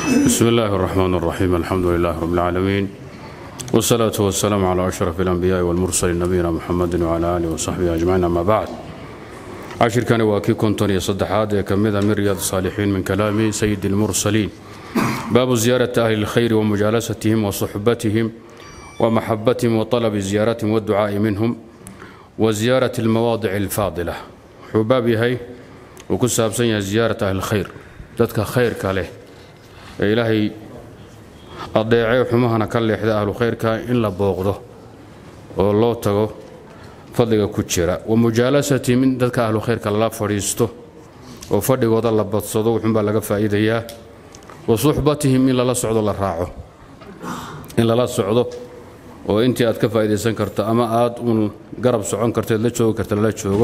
بسم الله الرحمن الرحيم الحمد لله رب العالمين والصلاة والسلام على أشرف الأنبياء والمرسلين نبينا محمد وعلى آله وصحبه أجمعين أما بعد عشر كان واكي كنتون يصدحات كمذا من رياض الصالحين من كلام سيد المرسلين باب زيارة أهل الخير ومجالستهم وصحبتهم ومحبتهم وطلب زيارتهم والدعاء منهم وزيارة المواضع الفاضلة حبابي هي وكساب سنة زيارة أهل الخير ذاتك خير كاله إلهي adeecay xumahana ka leexda ahlu khayrka in la booqdo oo loo tago fadliga ku jira wa mujaalasatihim in dadka ahlu khayrka lala fadhiisto oo fadhigooda la badsado wuxuunbaa laga faa'iidayaa wa suxbatihim in lala socdo la raaco in lala socdo oo intii aad ka faa'iidaysan karto ama aad uun garab socon karteed la joogi karta lala joogo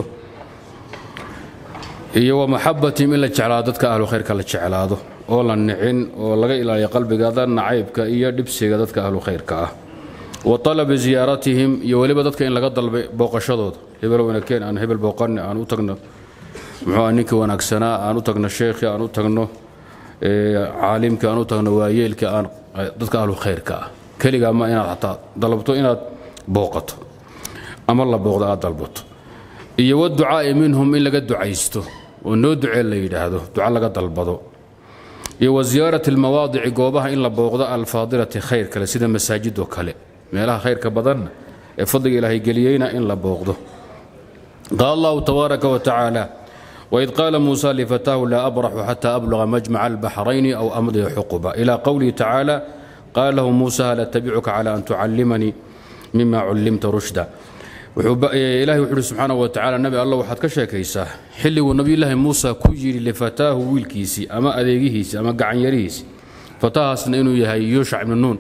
iyo wa maxabatihim in la jeclaado dadka ahlu khayrka la jeclaado oo la nicin oo laga ilaaliyo qalbigaada nacaybka iyo dhibsiga dadka ahlu khayrka ah wa talabi ziyaaratihim iyo weliba dadka in laga dalbay booqashadooda hebel wanakeen aan hebel booqanne aan u tagno muxuu ninkii wanaagsanaa aan u tagno sheekhii aan u tagno caalimkii aan u tagno waayeelkii aan dadka ahlu khayrka ah keligaa ma inaad xataa dalabto inaad booqato ama la booqdo aad dalbato iyo waducaa'i minhum in laga ducaysto oo noo ducee la yidhaahdo duca laga dalbado iyo wa ziyaarati almawaadici goobaha in la booqdo alfaadilati khayr kale sida masaajidoo kale meelaha khayrka badanna ee fadliga ilaahay geliyeyna in la booqdo qaala allahu tabaaraka wa tacaala waid qaala muusa lifataahu laa abraxu xata abluga majmaca albaxrayni aw amdiya xuquba ila qowlihi tacaala qaala lahu muusa hal attabicuka cala an tucallimanii mima cullimta rushda ilahi wuxu uhi subxaanahu wa tacala nabi alla waxaad ka sheekaysaa xilliguu nabiyulaahi muusa ku yidhi lifataahu wiilkiisii ama adeegihiisii ama gacanyarihiisii fatahaasna inuu yahay yuushac ibnu nuun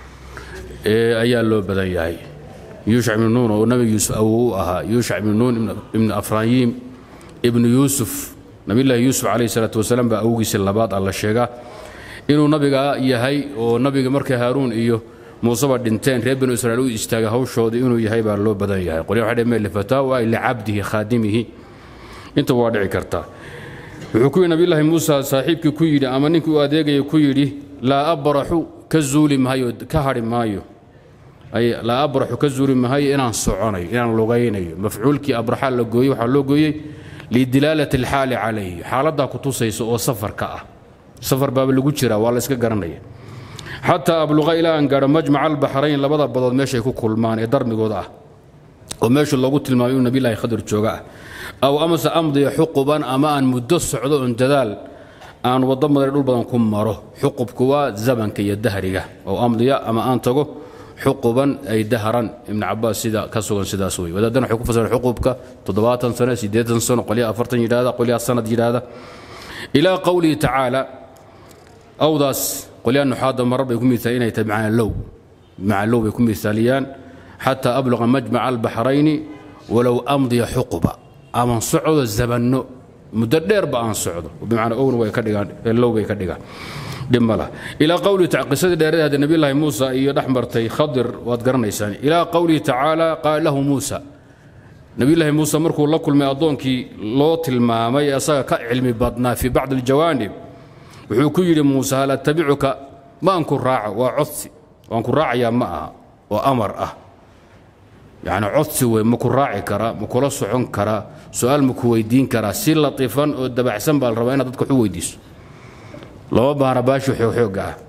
ayaa loo badan yahay yuushac ibnu nuun oo nabi yuusuf awow u ahaa yuushac ibnu nuun ibnu afrayiim ibnu yuusuf nabiyulaahi yuusuf calayhi salaatu wasalaam baa awowgiisii labaad alla sheegaa inuu nabiga yahay oo nabiga markay haaruun iyo muuseba dhinteen reer banu israiil u istaagay hawshoodii inuu yahay baa loo badan yahay qolya waxay dhaheen lifataahu ay licabdihi khaadimihi inta waa dhici kartaa wuxuu ku yidhi nabiyullaahi muusa saaxiibkii ku yidhi ama ninkii u adeegaya ku yidhi laa abraxu ka zuuli maayo ka hadhi maayo ay laa abraxu ka zuuli maayo inaan soconayo inaan lugaynayo mafcuulkii abraxa la gooyey waxaa loo gooyey lidilaalati alxaali calayhi xaaladdaa ku tusaysa oo safarka ah safar baaba lagu jiraa waa la iska garanaya xataa abluqa ilaa aan gaadho majmaca albaxrayn labada badood meeshay ku kulmaan ee darmigooda ah oo meeshu loogu tilmaamay inuu nabilahi khadir jooga ah aw amase amdiya xuquban ama aan muddo socdo oon dadaal aan waddo madar dhul badan ku maro xuqubku waa zamanka iyo dahriga oo amdiya ama aan tago xuquban ay dahran ibn cabaas sida ka sugan sidaas wey wadaadana waxay ku fasireen xuqubka toddobaatan sano siddeetan sano qolyaha afartan yidhahda qolyaha sanad yidhaahda ilaa qowlihi tacaala awdaas qolyaa nuxaada marar bay ku miaal inay tahay bimacnaa low bimacnaa low bay ku miaaliyaan xataa abluqa majmaca albaxrayni walow amdiya xuquba aman socdo zabanno muddo dheerba aan socdo bimacnaa owna way ka dhigaan low bay ka dhigaan dhib ma lah ilaa qowlihi qisadii dheerada hadde nabiyullaahi muusa iyo dhex martay khadir waad garanaysaan ilaa qowlihi tacaala qaala lahu muusa nabiyullaahi muuse markuu la kulmay addoonkii loo tilmaamay asaga ka cilmi badnaa fii bacdi aljawaanib wuxuu ku yidhi muuse hal attabicuka maan ku raaco waa codsi waan ku raacayaa ma aha oo amar ah yacni codsi wey ma ku raaci karaa ma kula socon karaa su-aal ma ku weydiin karaa si latiifan oo dabaxsan baa la rabaa inaad dadka waxu weydiiso lama baana baashi xoogxoogga ah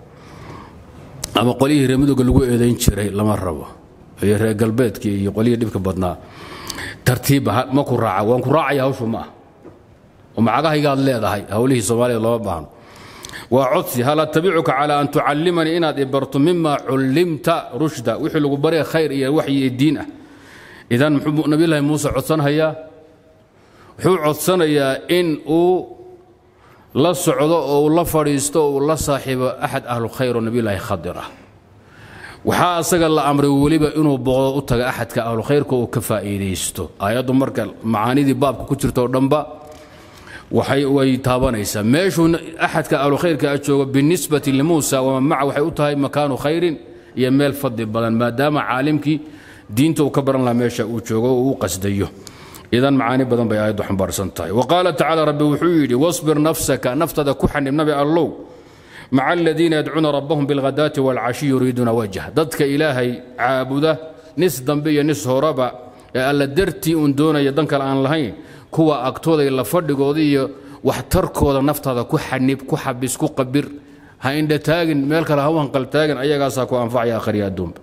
ama qolyihii reemadooga lagu eedayn jiray lama rabo iyo reer galbeedkii iyo qolyihii dhibka badnaa tartiibba ma ku raaca waan ku raacaya hawshu ma ah oo macagahaygaad leedahay hawlihii soomaalida lama baahno waa codsi hal attabicuka calaa an tucallimanii inaad ibarto mima cullimta rushda wixii lagu barya khayr iyo waxyi iyo diin ah idan muxuu nabiyullaahi muuse codsanhayaa wuxuu codsanayaa in uu la socdo oo uu la fadhiisto oo uu la saaxiibo axad ahlu khayr oo nabiyullaahi khadir ah waxaa asaga la amray weliba inuu booqdo u taga axadka ahlu khayrka uu ka faa'iidaysto aayaddu marka macaanidii baabka ku jirta oo dhanba waxay way taabanaysaa meeshuu axadka ahlukhayrka a joogo binisbati limuusa waman maca waxay u tahay makaanu khayrin iyo meel fadli badan maadaama caalimkii diinta uu ka baran lahaa meesha uu joogo oo uu qasdayo idan macaani badan bay aayaddu xambaarsan tahay wa qaala tacaala rabbi wuxuu yidhi wasbir nafsaka naftada ku xanib nabi allow maca aladiina yadcuuna rabbahum bilghadaati waalcashi yuriiduuna wajh dadka ilaahay caabuda nis dambe iyo nis horaba ee alla dartii uun doonaya dan kale aan lahayn kuwa agtooda la fadhigooda iyo waxtarkooda naftaada ku xanib ku xabis ku qabir ha indha taagin meel kale ha u hanqaltaagin ayagaasaa ku anfacaya akhriya adduunba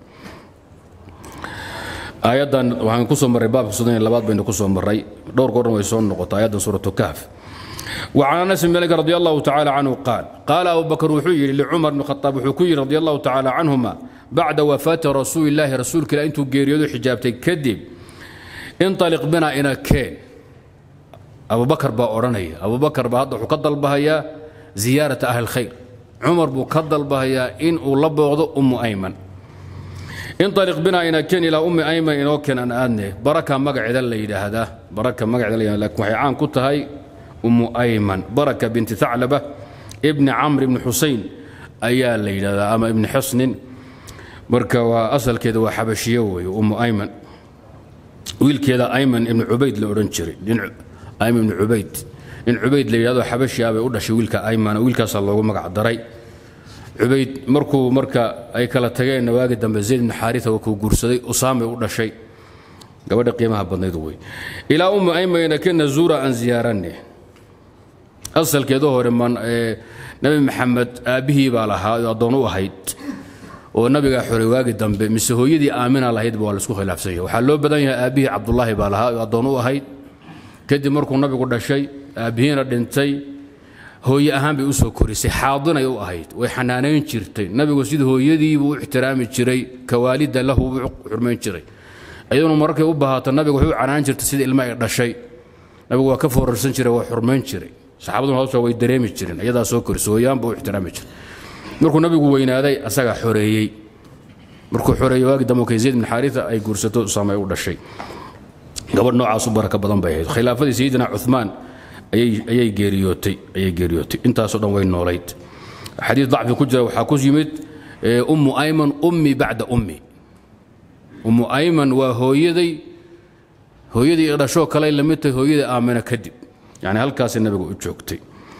aayaddan waxaan kusoo marray baabka soddon iyo labaad baynu kusoo marray dhowr goorna way soo noqotay aayaddan suuratu kahf وعن انس بن مالك رضي الله تعالى عنه قال قال ابو بكر وحي لعمر بن الخطاب وحكي رضي الله تعالى عنهما بعد وفاه رسول الله رسولك لا انتو غيريدو حجابتي كدب انطلق بنا الى كين ابو بكر با اورنيا ابو بكر با هذا وحو كدلبهيا زياره اهل الخير عمر بو كدلبهيا ان او لبوقدو ام ايمن انطلق بنا الى كين الى ام ايمن ان كان ان ادنه بركه مقعد اللي هذا بركه مقعد اللي لكن waxay caan ku tahay أم أيمن بركة بنت ثعلبة ابن عمرو بن حسين أيا ليلى أما ابن حصن بركة وأصل كذا وحبشية أم أيمن ويل كذا أيمن ابن عبيد لورنشري أيمن بن عبيد إن عبيد ليلى حبشي أبي أودا شي ويلك أيمن ويلك صلى الله مقع دري عبيد مركو مركا أي كلا تجين نواجد دم زيد بن حارثة وكو قرصدي أسامة أودا شيء gabadha qiimaha badnayd wey ilaa ummu aymayna kana zuura aan ziyaaranne asalkeedu hore nabi maxamed aabbihii baa lahaa oo addoon u ahayd oo nabigaa xoray waagi dambe mise hooyadii aamina lahaydba waa laisku khilaafsanya waxaa loo badan yahay aabbihii cabdulaahi baa lahaa oo addoon u ahayd kadib markuu nabigu dhashay aabbihiina dhintay hooye ahaan bay u soo korisay xaadinay u ahayd way xanaanayn jirtay nabigu sida hooyadiibuu u ixtiraami jiray kawaalida lahu buu xurmayn jiray iyaduna markay u bahaato nabigu wuxuu canaan jirtay sida ilma ay dhashay nabigu waa ka foorarsan jiray waa xurmayn jiray saxaabaduna hawsha way dareemi jireen iyadaa soo korisay hooyaanba u ixtiraami jiray markuu nabigu weynaaday asagaa xoreeyey markuu xoreeyey waagi dambe kay zayd bin xaarita ay guursato usaama ay u dhashay gabadh noocaas u baraka badan bay ahayd khilaafadii sayidina cuthmaan ayay geeriyootay ayay geeriyootay intaasoo dhan way noolayd xadiis dacfi ku jira waxaa ku yimid ummu ayman ummi bacda ummi ummu ayman waa hooyaday hooyadii dhashoo kale la mid tahay hooyadii aamina kadib yani halkaasay nabiga u joogtay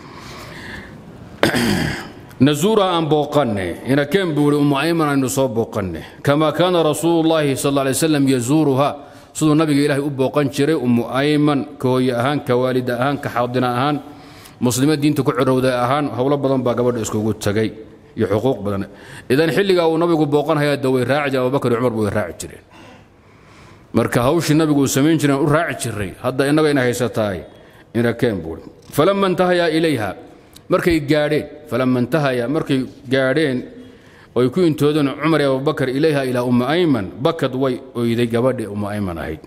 nazuura aan booqanne inakeen buu ihi ummu ayman aynu soo booqanne kama kaana rasuulu llaahi sal alay slam yazuuruha siduu nabiga ilaahay u booqan jiray ummu ayman ka hooye ahaan ka waalida ahaan ka xaadina ahaan muslima diinta ku cirowda ahaan howlo badan baa gabadha iskugu tagay iyo xuquuq badan idan xilligaa uu nabigu booqanhayaa de way raaci jireen abubakar iyo cumar ba way raaci jireen marka hawshii nabigu uu samayn jireen u raaci jiray hadda innaga ina haysatahay inakeen buuri falama intahayaa ilayha markay gaadheen falama intahaya markay gaadheen oy ku intoodeen cumar iyo abubakar ilayha ilaa ummi ayman bakad way oyday gabadhii ummu ayman ahayd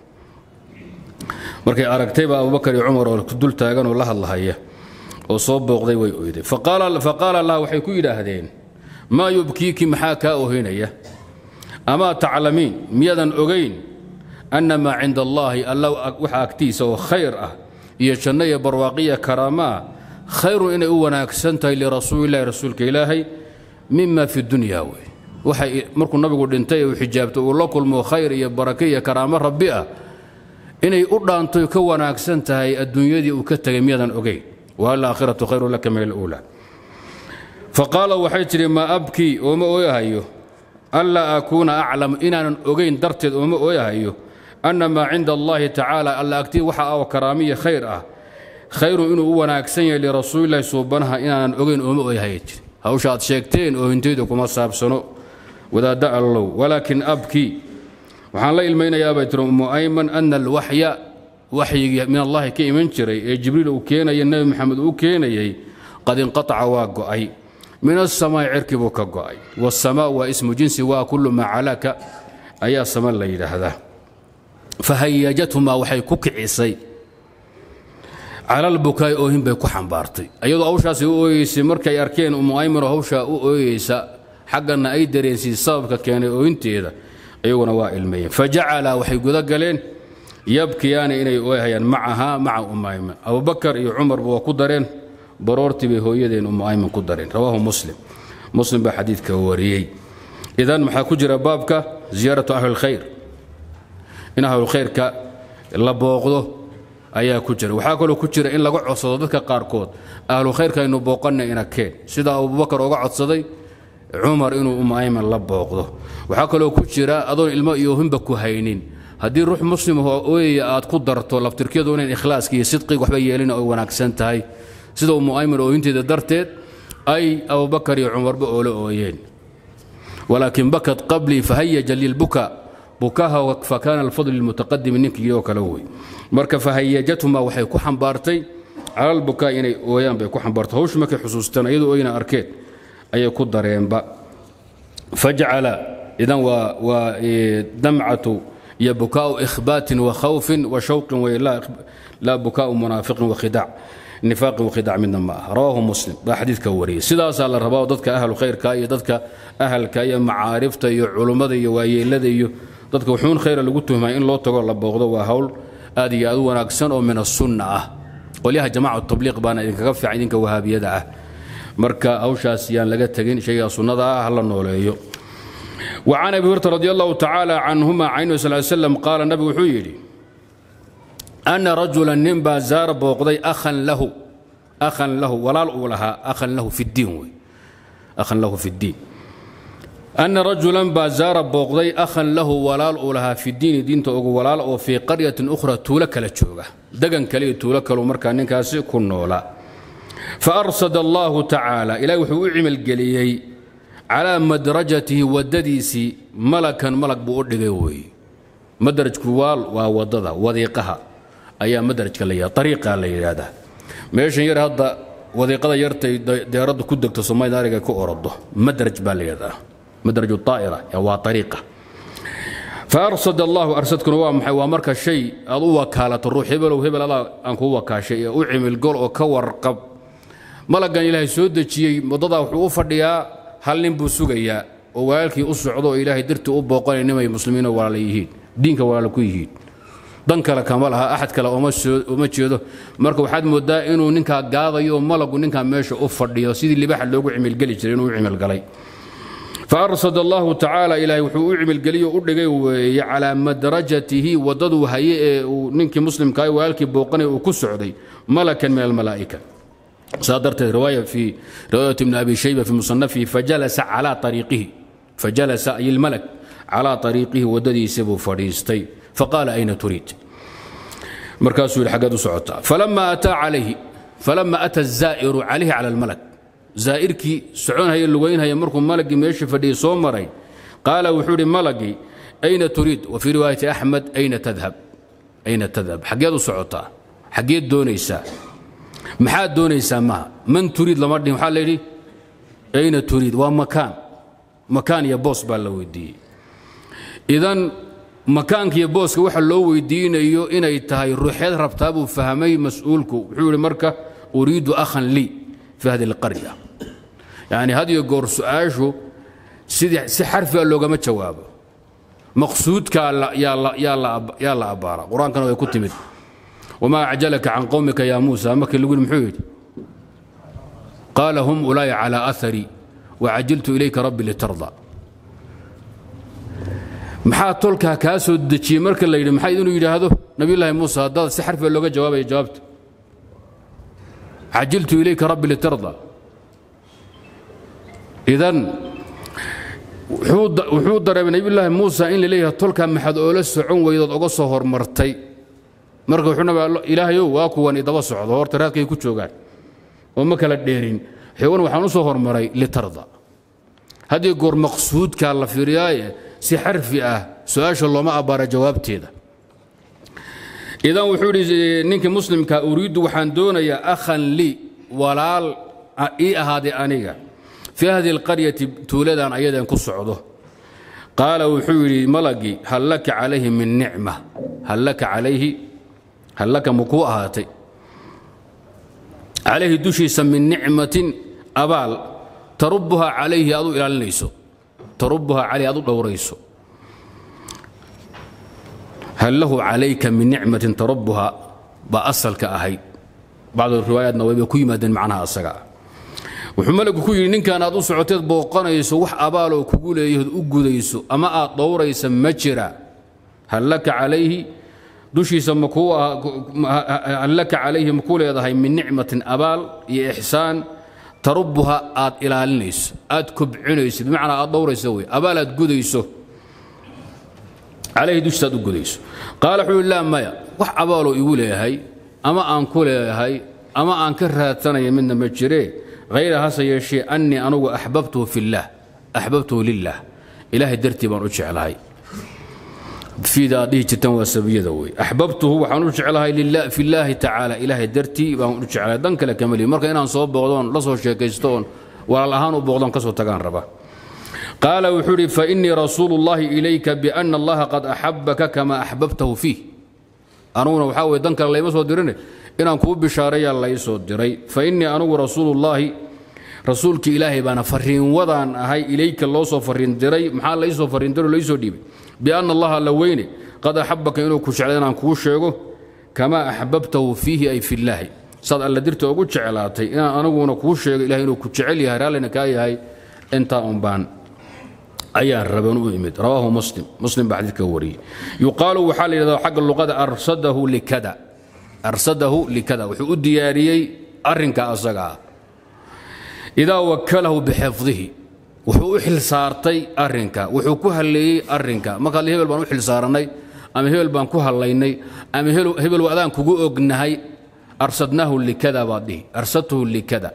markay aragtayba abubakar iyo cumar oo dul taagan oo la hadlahaya oo soo booqday way oyday faqaala laha waxay ku yidhaahdeen maa yubkiiki maxaa kaa ohinaya amaa taclamiin miyadan ogayn anna maa cinda allaahi alla waxa agtiisa oo khayr ah iyo janno iyo barwaaqiya karaama ah khayrun inay u wanaagsan tahay lirasuulillahi rasuulka ilaahay mima fi dunya wey waxay markuu nabigu dhintay uu xijaabto uu la kulmo khayr iyo barake iyo karaamo rabbi ah inay u dhaantoy ka wanaagsan tahay adduunyadii uu ka tegay miyadan ogayn waalaakhiratu khayru laka min aluula faqaala waxay tidhi maa abkii ooma ooyahayo anlaa akuuna aclam inaanan ogayn darteed ooma ooyahayo anna maa cinda allaahi tacaala alla agtii waxa oo karaamiya khayr ah khayrun inuu u wanaagsan yahay lirasuulillahi suubanaha inaanan ogayn ooma ooyahaya jiri hawsha aad sheegteen oohintaydu kuma saabsano wadaadda allow walaakin abkii waxaan la ilmaynayaa bay tiri ummu ayman ana alwaxya waxyigii min allahi ka iman jiray ee jibriil uu keenaya nebi maxamed uu keenayey qad inqataca waa go'ay min asamaa'i cirki buu ka go'ay wasamaa waa ismu jinsi waa kullu maa calaka ayaa sama la yidhaahdaa fahayajathumaa waxay ku kicisay calalbukaay oohin bay ku xambaartay iyadoo hawshaasi u ooyeysay markay arkeen ummu aymanoo hawshaa u ooyeysa xaggana ay dareensiisay sababka keenay ooyinteeda iyaguna waa ilmeeyeen fajacala waxay guda galeen yabkiyaani inay ooyhayaan macahaa maca ummu ayman abubakar iyo cumarba waa ku dareen baroortii bay hooyadeen ummu ayman ku dareen rawaahu muslim muslim baa xadiidka wariyey idan maxaa ku jira baabka ziyaaratu ahlilkhayr in ahlulkhayrka la booqdo ayaa ku jira waxaa kaloo ku jira in laga codsado dadka qaarkood ahlu khayrka aynu booqanna ina keen sida abubakar uga codsaday cumar inuu umu ayman la booqdo waxaa kaloo ku jira adoon ilmo iyo hinba ku haynin haddii ruux muslim oo ooyaya aad ku darto laftirkeedu inayn ikhlaaska iyo sidqiga waxba yeelin ay wanaagsan tahay sida umu ayman ooyinteeda darteed ay abubakar iyo cumarba oola ooyeen walaakin bakat qablii fahayaja lilbuka bukaha fakaana alfadl lilmutaqadimi ninkii oo kale wey marka fahayajatuma waxay ku xambaartay cala albukaa inay ooyaan bay ku xambaartay hawshu markay xusuustaan iyadoo ooyna arkeen ayay ku dareenba fajcala idan waa waa damcatu iyo bukaau ikhbaatin wa khawfin wa shawqin wey laa bukaau munaafiqin wakhidac nifaaqin wakhidac midna ma ah rawaahu muslim baa xadiidka wariyey sidaasaa la rabaa dadka ahlu khayrka iyo dadka ahalka iyo macaarifta iyo culummada iyo waayeelada iyo dadka wuxuun khayra lagu tuhmaya in loo tago la booqdo waa hawl aad iyo aad u wanaagsan oo min asunna ah qolyaha jamaca tabliiq baana idinkaga fiican idinka wahaabiyada ah marka hawshaas yaan laga tegin shaygaa sunnada ah hala nooleeyo وعن أبي هريرة رضي الله تعالى عنهما عنه صلى الله عليه وسلم قال النبي وحيري أن رجلا نبا زار بوقضي أخا له أخا له ولا لها أخا له في الدين وي. أخا له في الدين أن رجلا بازار بوقضي أخا له ولا لها في الدين دين توغو ولا وفي قرية أخرى تولك لتشوغا دقن كلي تولك ومركا نكاسي كنولا فأرصد الله تعالى إلى وحو عمل قليي calaa madrajatihi wadadiisii malakan malag buu u dhigay weeye madrajku waal waa wadada wadiiqaha ayaa madrajka la yidhahda ariiqa la yidhaahdaa meeshan yar hadda wadiiqada yartay deeradda ku degto soomaalida ariga ku orodo madraj baa la yidhahdaa madraj aa'ira waa ariiqa faarsad allahu arsadkuna waa maxay waa marka shay aad u wakaalato ruux hebelow hebel adaa aan kuu wakaashay ee u cimilgol oo ka warqab malagan ilaahay soo dejiyey wadadaa wuxuu u fadhiyaa hal nin buu sugayaa oo walaalkii u socdo oo ilaahay dartii u booqanay nimay muslimiinoo walaala yihiin diinka walaala ku yihiin dan kale kama laha axad kale uma jeedo marka waxaad moodaa inuu ninkaa gaadayo oo malagu ninkaa meesha u fadhiyo sidii libaxa loogu cimilgeli jiray inuu u cimilgalay faarsad allahu tacaala ilaahay wuxuu u cimilgeliyo u dhigay weeye calaa madrajatihi waddaduu haye ee uu ninkii muslimkaa walaalkii booqanay uu ku socday malakan min almalaa'ika صادرت رواية في رواية ابن أبي شيبة في مصنفه فجلس على طريقه فجلس أي الملك على طريقه وددي سبو فريستي فقال أين تريد مركز الحقاد سعوتا فلما أتى عليه فلما أتى الزائر عليه على الملك زائرك سعون هي اللوين هي مركم ملك ميشي فدي صومري قال وحوري ملقي أين تريد وفي رواية أحمد أين تذهب أين تذهب حقاد سعوتا حقيد دونيسا maxaad doonaysaa maha man turiid lama dhihin waxaa layidhi ayna turiid waa makaan makaan iyo boos baa la weydiiyey idan makaanka iyo booska waxa loo weydiinayo inay tahay ruuxeed rabtaa buu fahmay mas-uulku wuxuu yidhi marka uriidu akhan lii fi hadi alqarya yacni had iyo goor su-aashu sidii si xarfiga loogama jawaabo maqsuudkaa yaa la abbaara qur-aankana way ku timid وما أعجلك عن قومك يا موسى مكي اللي يقول محيد قال هم أولاي على أثري وعجلت إليك ربي لترضى maxaa tolkaa kaa soo dejiyey marka la yidhi maxaa inuu yidhaahdo nabiyullaahi muuse haddaad si xarfiga looga jawaabaya jawaabta cajiltu ilayka rabbi litarda idan wuxuu dareemay nabiyullaahi muusa in la leeyahay tolkaa maxaad oola socon weydood oga soo hormartay marka wuxuu nabi ilaahayow waa kuwan idaba socdo horta raadkay ku joogaan oo ma kala dheerin xewan waxaan u soo hormaray litarda haddii goor maqsuudkaa la fiiriyaaye si xarfi ah su-aasha looma abbaara jawaabteeda idan wuxuu idhi ninkii muslimka uriiddu waxaan doonayaa akhan lii walaal ii ahaaday aniga fii hadihi alqaryati tuuladan ayadan ku socdo qaala wuxuu yidhi malagii hal laka calayhi min nicma hal laka calayhi hal laka ma kuu ahaatay calayhi dushiisa min nicmatin abaal tarubuhaa calayhi aad u ilaalinayso tarubuhaa calayhi aad u dhowrayso hal lahu calayka min nicmatin tarubuhaa baa asalka ahayd bacdu riwaayaatna waybay ku yimaadeen macnaha asaga wuxuu maligu ku yidhi ninkan aad u socoteed booqanayso wax abaaloo kugu leeyahood u gudayso ama aad dhowraysa ma jira hal laka calayhi dushiisa makuu hal laka calayhi makuu leedahay min nicmatin abaal iyo ixsaan tarubuha aad ilaalinayso aad kobcinayso bimacnaa aad dhowrayso wey abaal aad gudayso calayhi dushiisa aad u gudayso qaala wuxuu laa maya wax abaaloo igu leeyahay ama aan ku leeyahay ama aan ka raadsanaya midna ma jiree hayra hase yeeshee annii anugu axbabtuhu fillaah axbabtuhu lilah ilaahay dartii baan u jeclahay fiida aad dhihi jirtaan waa sabiyada wey axbabtuhu waxaan u jeclahay fillaahi tacaala ilaahay dartii baan u jeclahay dan kale kamali marka inaan soo booqdoon la soo sheekaysto oon walaal ahaan u booqdoon ka soo tagaan raba qaala wuxuu idhi fainii rasuulu llahi ilayka biana allaha qad axabaka kama axbabtahu fiih anuguna waxaa weye dan kale layma soo dirine inaan kuu bishaareeyaa lay soo diray fainii anugu rasuulullaahi rasuulkii ilaahay baana fariinwadaan ahay ilayka loo soo fariin diray maxaa laysoo fariin diro laysoo dhiibay bianna allaha alla weyne qad axabaka inuu ku jeclay inaan kuu sheego kamaa axbabtahu fiihi ay fillaahi saad alla dirta ugu jeclaatay inaan aniguna kuu sheego ilahay inuu ku jecel yahay raallina kaa yahay intaa un baan ayaan raban u imid rawaahu muslim muslim baa xadiidka wariyey yuqaalu waxaa la yidhahdaa xagga luqada arsadahu likada arsadahu likada wuxuu u diyaariyey arrinka asaga ah idaa wakalahu bixifdihi wuxuu u xilsaartay arrinka wuxuu ku halleeyey arrinka markaad hebel baan u xilsaarannay ama hebel baan ku hallaynay ama hebel adaan kugu ognahay arsadnaahu likada baad dhihi arsadtuhu likada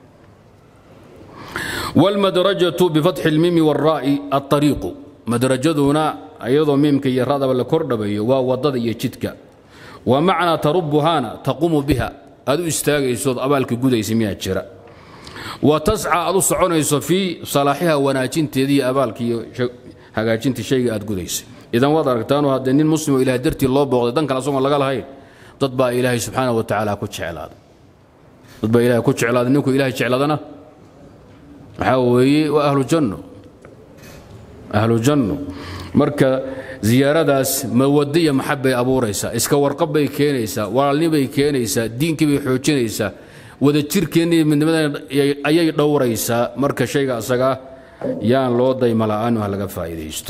wاlmadrajatu bifatxi اlmimi wاlraa'i aلطariiqu madrajaduna iyadoo miimka iyo radaba la kordhabayo waa wadada iyo jidka wa macnaa tarubuhaana taquumu biha aad u istaagaysood abaalka gudaysa miyaa jira wa tasca aad u soconayso fii salaaxiha wanaajinteedii abaalka iyo hagaajinta shayga aad gudaysay idan waad aragtaanoo haddee nin muslimoo ilahay dartii loo booqday dan kale asagoon laga lahayn dad baa ilaahay subxaana wa tacaala ku jeclaaday dad baa ilahay ku jeclaaday ninkuu ilahay jecladana waxaa weeye waa ahlu janno ahlu janno marka ziyaaradaas mawaddo iyo maxab bay abuuraysaa iska warqab bay keenaysaa walaalni bay keenaysaa diinkii bay xoojinaysaa wadajirkeenna iyo midnimadan ayay dhowraysaa marka shayga asagaa yaan loo dayma la'aan ha laga faa'iidaysto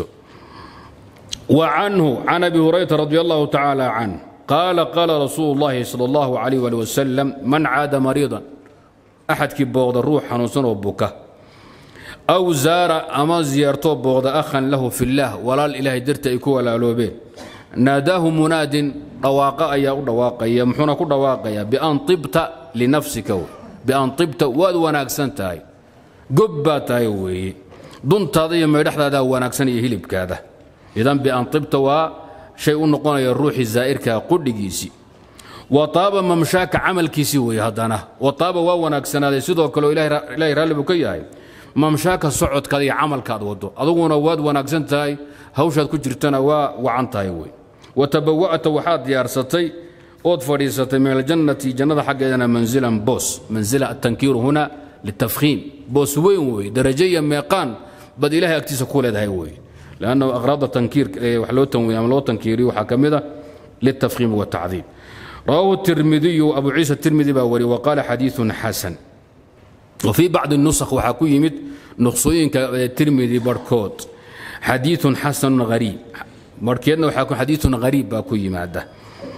wa canhu can abi hurayrata radi allahu tacaala canh qaala qaala rasuulu llahi sala allahu calayh waali wasalam man caada mariidan axadkii booqda ruux xanuunsan oo buka aw zaara ama ziyaartoo booqda akhan lahu fillaah walaal ilaahay darti ay ku walaaloobeen naadaahu munaadin dhawaaqa ayaa u dhawaaqaya muxuuna ku dhawaaqayaa bian tibta linafsika bian tibta waad wanaagsan tahay gob baa tahay weeye duntaada iyo maydhaxdaadaa wanaagsan iyo hilibkaada idan bian tibta waa shay u noqonaya ruuxii zaa'irkaa qudhigiisii wa taaba mamshaaka camalkiisii weeye haddana wa taaba waa wanaagsanaaday sidoo kaleo ilaahay raalli buu ka yahay mamshaaka socodkaada iyo camalkaad wado aduguna waad wanaagsan tahay hawshaad ku jirtana waa wacan tahay wey wa tabawa'ta waxaad diyaarsatay ood fadhiisatay min aljannati jannada xaggeedana manzilan boos manzila atankiiru huna litafkhiim boos weyn weeye darajo iyo meeqaan bad ilaahay agtiisa ku leedahay weeye lannahu aqraada tankiir wax loo tanwiye ama loo tankiiriyo waxaa ka mid a litafkhiim watacdiim رواه الترمذي أبو عيسى الترمذي باوري وقال حديث حسن وفي بعض النسخ وحكو يمد نقصوين الترمذي بركوت حديث حسن غريب مركيدنا وحكو حديث غريب باكو يماده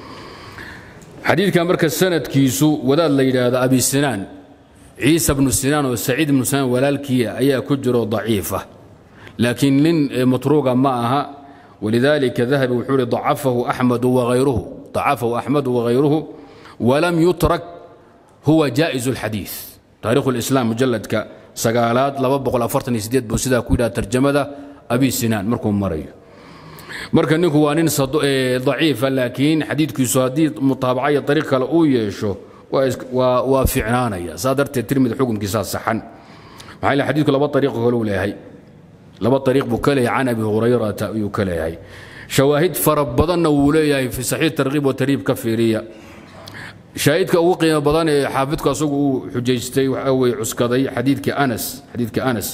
حديث كان مركز سند كيسو وذا اللي هذا أبي سنان عيسى بن سنان وسعيد بن سنان ولالكية أي كجر ضعيفة لكن لن مطروقة معها ولذلك ذهب وحول ضعفه أحمد وغيره ضعفه أحمد وغيره ولم يترك هو جائز الحديث تاريخ الإسلام مجلد كسقالات لببق الأفرتن سديد بسيدا كويدا ترجمة أبي سنان مركم مريو marka ninku waa nin daciifa laakiin xadiidkiisu haddii mutaabacaya ariiq kale uu yeesho waa ficnaanaya saa darteed tirmidi xukunkiisaa saxan maxaa yeel xadiidku laba ariiqo kale uu leeyahay laba ariiq buu ka leeyahay can abi hurayrata ayuu ka leeyahay shawaahid fara badanna wuu leeyahay fi saxiix tarkiib wa tariib ka fiiriya shaahidka ugu qiimo badan ee xaafidku asagu uu xujaystay waxa weye cuskaday xadiidka anas xadiidka anas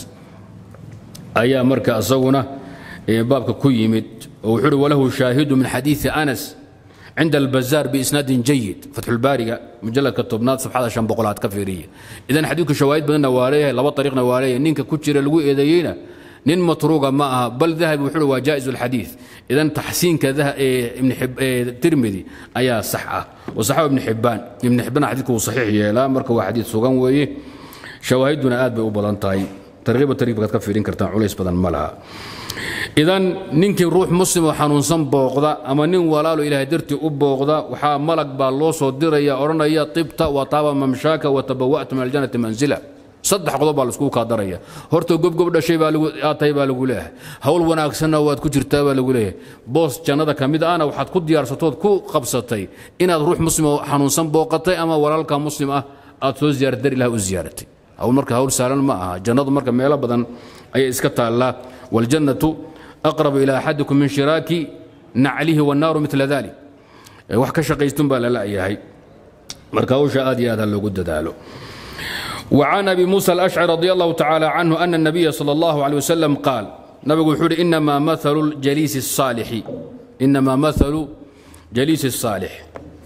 ayaa marka asaguna baabka ku yimid oo wuxuu uhi walahu shaahidu min xadiidi anas cinda albazaar biisnaadin jayid fatxulbaariga mujaladka tobnaad safxada shan boqolaad ka fiiriya idan xadiidku shawaahid badanna waa leeyahay laba ariiqna waa leeyahay ninka ku jira lagu eedeeyeyna nin matruuga ma aha bal dahabi wuxuu waa jaa'iz alxadiid idan taxsiinka tirmidi ayaa sax ah wasaxahu ibn xibbaan ibn xibbaan xadiidku wuu saxiix yeelaa marka waa xadiid sugan weeye shawaahiduna aad bay u badan tahay targiiba targiibkaad ka fiirin kartaan culays badan ma laha idan ninkii ruux muslim oo xanuunsan booqda ama nin walaalo ilaahay dartii u booqda waxaa malag baa loo soo diraya odhanaya tibta wa taaba mamshaaka wa tabawa'ta min aljannati manzila saddex qodob baa laiskugu kaadaraya horta gobgob dhashay baa aad tahay baa lagu leeyahay hawl wanaagsanna waad ku jirtaa baa lagu leeyahay boos jannada ka mid ahna waxaad ku diyaarsatood ku qabsatay inaad ruux muslim oo xanuunsan booqatay ama walaalka muslim ah aad soo ziyaarad dar ilaah u ziyaaratay hawl marka hawl sahlan ma aha jannadu marka meelo badan ayay iska taallaa waljannatu aqrabu ilaa axadikum min shiraaki naclihi wannaaru mila dalik wax ka shaqaystun baa lala yahay marka hawsha aad iyo aad ha loogu dadaalo وعن أبي موسى الأشعري رضي الله تعالى عنه أن النبي صلى الله عليه وسلم قال نبي يقول إنما مثل الجليس الصالح إنما مثل جليس الصالح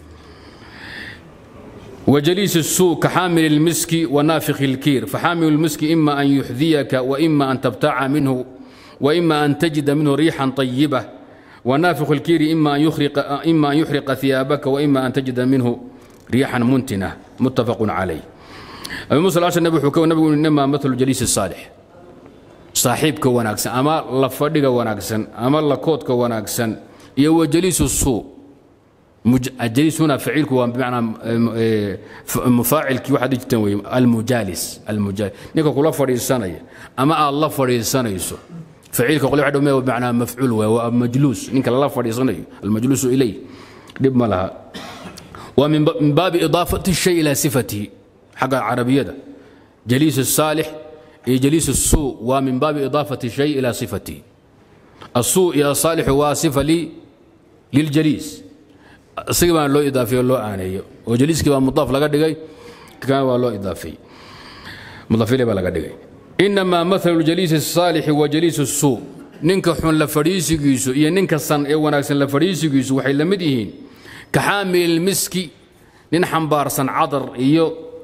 وجليس السوء كحامل المسك ونافخ الكير فحامل المسك إما أن يحذيك وإما أن تبتاع منه وإما أن تجد منه ريحا طيبة ونافخ الكير إما أن يحرق إما أن يحرق ثيابك وإما أن تجد منه ريحا منتنة متفق عليه أبي موسى الأشعري النبي حكى النبي إنما مثل جليس الصالح صاحبك وناكسن أما لفدك وناكسن أما لكوتك وناكسن يو جليس السوء الجليس هنا فعيلك بمعنى مفاعل كي واحد يجتنوي المجالس المجالس نيكو كلا فريسانية أما الله فريسانية يسو فعيلك قول واحد بمعنى مفعول ومجلوس نيك الله فريسانية المجلوس إليه دب ما لها ومن باب إضافة الشيء إلى صفته حق العربية جليس الصالح جليس السوء ومن باب إضافة الشيء إلى صفته السوء يا صالح وصفة لي للجليس سيما لو إضافي لو آنية وجليس كما مضاف لقد دقي كان لو إضافي مضاف لي لقد دقي إنما مثل الجليس الصالح وجليس السوء ninka xun la fadhiisigiisu iyo ninka san ee wanaagsan la fadhiisigiisu waxay la mid yihiin ka xaamil miski nin xambaarsan cadar iyo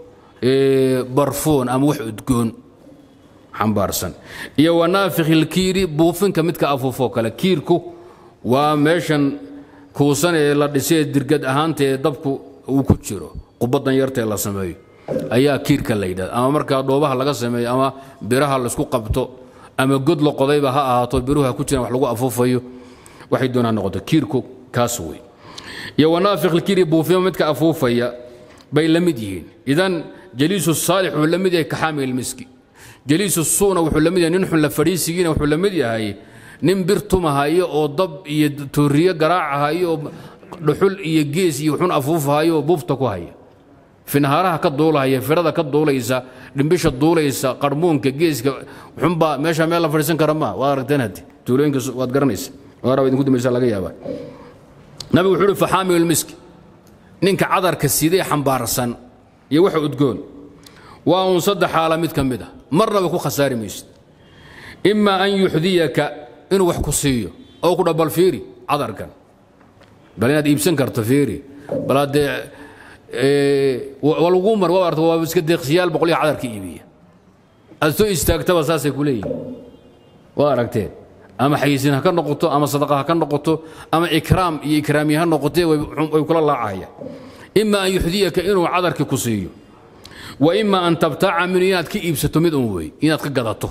barfuun ama wax udgoon xambaarsan iyo wanaafikhilkiiri buufinka midka afuufoo kale kiirku waa meeshan kuusan ee la dhisay dirgad ahaanta ee dabku uu ku jiro qubadan yartaee la sameeyo ayaa kiirka la yidhahda ama markaa dhoobaha laga sameeyo ama biraha laisku qabto ama god la qodayba ha ahaato biruhu ha ku jiraan wax lagu afuufayo waxay doonaa noqoto kiirku kaas wey iyo wanaafikhilkiiri buufima midka afuufaya bay la mid yihiin idan jaliisu saalix wuxuu la mid yahay kaxaamil miski jaliisu suuna wuxuu la mid yahay nin xun la fadhiisigiina wuxuu la mid yahay nin bir tumahayo oo dab iyo tooriyo garaacahayo oo dhuxul iyo gees iyo xun afuufahayo oo buufta ku haya finahaaraha ka duulahaya firada ka duulaysa dhimbisha duulaysa qarmuunka geeska xunbaa meesha meel la fadhiisan kara maa waad aragteen haddi tuulooyinka waad garanaysa waara idinku dambaysa laga yaabaa nabigu wuxuu uhi faxaamilu miski ninka cadarka sidee xambaarsan iyo waxa udgoon waa uun saddex xaala mid ka mid a marnaba ku khasaari maysid imaa an yuxdiyaka inuu wax ku siiyo oo ku dhabal fiiri cadarkan bal inaad iibsan karto fiiri bal haddee waa lagu mar waa arta waa iska deeqsiyaal boqolya cadarka iibiya aad soo istaagtaba saasay ku leeyihin waa aragteen ama xayiisin ha ka noqoto ama sadaqa ha ka noqoto ama ikraam iyo ikraamiye ha noqotee way kula laacahaya ima an yuxdiyaka inuu cadarkii ku siiyo wa ima an tabtaaca minhu inaad ka iibsato mid un wey inaad ka gadato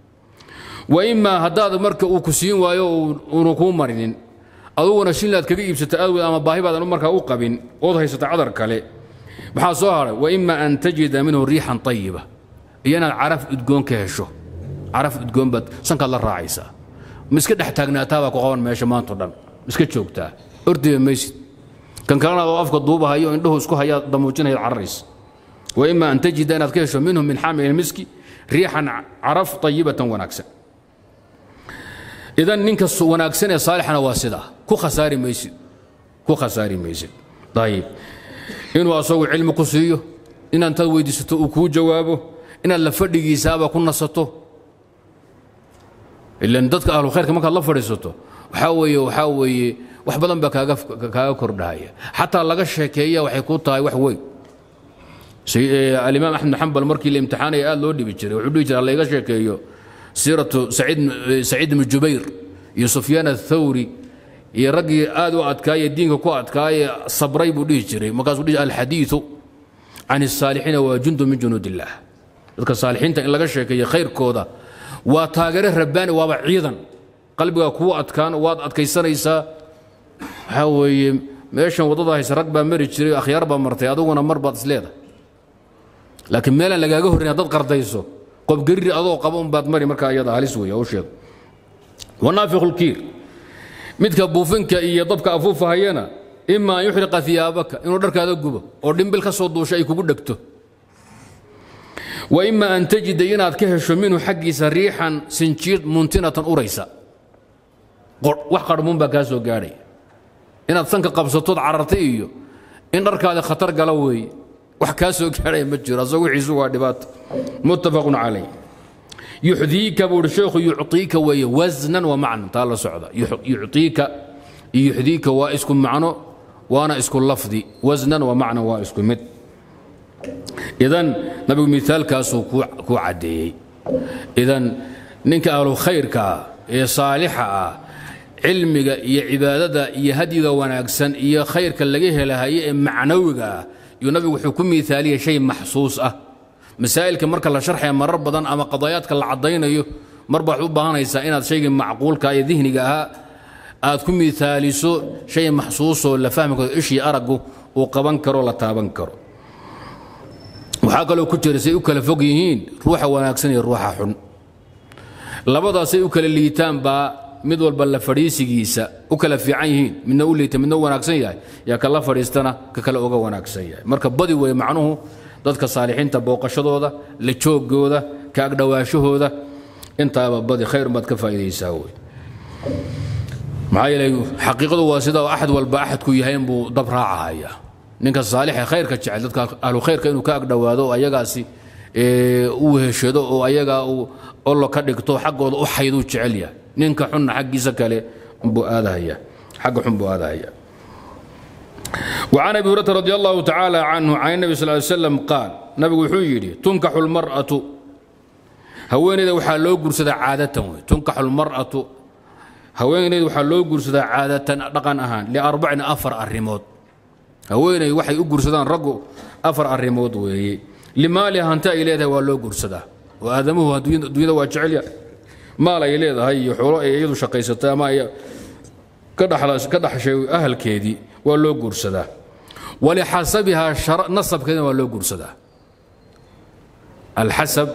wa ima haddaad marka uu ku siin waayo uunu kuu marinin aduguna shinlaad kaga iibsato aadweed ama baahi baadan markaa u qabin ood haysata cadar kale maxaa soo haray wa ima an tajida minhu riixan ayiba iyo inaad caraf udgoon ka hesho caraf udgoon baad sankaad la raacaysaa ma iska dhex taagnaataabaa ku qaban meesha maanto dhan iska joogtaa ordiba maysid kan kalena oo afka duubahayo indhuhu isku hayaa damuujinaya cararays wa ima an tajida inaad ka hesho minhu min xaamil miski riixan caraf ayibatan wanaagsan idan ninka wanaagsan ee saalixana waa sidaa ku khasaari maysid ku khasaari maysid ayib inuu asagu cilmi ku siiyo inaad intaad weydiisato uu kuu jawaabo inaad la fadhigiisaaba ku nasato ilan dadka ahlu khayrka markaad la fadhiisato waxaa weeye waxaa weeye wax badan baa kaaga kaaga kordhahaya xataa laga sheekeeya waxay ku tahay wax weyn alimaam axmed xambal markii la imtixaanaya aad loo dhibi jiray wuxuu dhihi jiray layga sheekeeyo siiratu saciid ibnu jubayr iyo sufyaan athawri iyo raggii aad u adkaaye diinka ku adkaaye sabray buu dhihi jiray markaasuu dhihi alxadiidu can الsaalixiina waa jundu min junuud illah dadka saalixiinta in laga sheekeeyo khayrkooda waa taageere rabbaani waaba ciidan qalbigaa kuu adkaan waad adkaysanaysaa waxaa weeye meeshan waddada hayse rag baa mari jiray akhyaar baa martay adiguna mar baad isleedahay laakiin meelaan lagaaga horrayn haddaad qardayso qobgariri adoo qaba un baad mari markaa iyada halis weeye hawsheedu wanaafiqu lkiir midka buufinka iyo dabka afuufahayana ima an yuxriqa iyaabaka inuu dharkaada gubo oo dhimbil ka soo duusha ay kugu dhegto wa ima an tajida inaad ka hesho minhu xaggiisa riixan sinjiid muntinatan uraysa wax qarmuun baa kaa soo gaadhaya inaad sanka qabsatood carartay iyo in dharkaada khatar gala weeye wax kaa soo gaadhaya ma jiro asagoo wixiisu waa dhibaato muttafaqun calayh yuxdiika buu uhi sheekhu yucطiika weeye wasnan wa macnan taa la socda yucطiika iyo yuxdiika waa isku macno waana isku lafdi wasnan wa macnan waa isku mid idan nabigu miaalkaasuu kuu caddeeyey idan ninka ahlu khayrka ah ee saalixa ah cilmiga iyo cibaadada iyo hadyiga wanaagsan iyo khayrka laga helahaye ee macnawiga ah yuu nabigu wuxuu ku miaaliyay shay maxsuus ah masaa'ilka marka la sharxaya marar badan ama qadaayaadka la caddaynayo marba waxaad u baahanaysaa inaad shaygii macquulka ee dihniga ahaa aad ku miaaliso shay maxsuusoo la fahmi karo ishii araggu uu qaban karo la taaban karo waxaa kaloo ku jira say u kala fog yihiin ruuxa wanaagsan iyo ruuxa xun labadaasay u kala liitaan baa mid walba la fadhiisigiisa u kala fiican yihiin midna u liita midna u wanaagsan yahay yaa kala fadhiistana ka kale uga wanaagsan yahay marka badi wey macnuhu dadka saalixiinta booqashadooda la joogooda ka agdhowaashahooda intaaba badi khayr baad ka faa'iidaysaa wey maxaa yeelay xaqiiqadu waa sida axad walba axadku yahay inbuu dab raacahaya ninka saalixa khayrka jecel dadka ahlu khayrka inuu ka agdhowaado oo ayagaasi u heshado oo ayagaa uu ollo ka dhigto xaggooda u xayduu jecel yahay ninka xunna xaggiisa kale buu aadahaya xagga xun buu aadahaya وعن ابي هريره رضي الله تعالى عنه عن النبي صلى الله عليه وسلم قال نبي wuxuu yidhi tunkaxu lmar'atu haweeneyda waxaa loo guursadaa caadatan wey tunkaxu lmar'atu haweeneyda waxaa loo guursadaa caadatan dhaqan ahaan liarbacin afar arrimood haweeney waxay u guursadaan raggu afar arrimood weeye limaaliha hanti ay leedahay waa loo guursadaa oo aadamuhu adduunyada waa jecelya maal ay leedahay iyo xoolo ay iyadu shaqaysatay ama ay ka dhaxshay ahalkeedii waa loo guursadaa walixasabihaa nasabkeedina waa loo guursadaa alxasab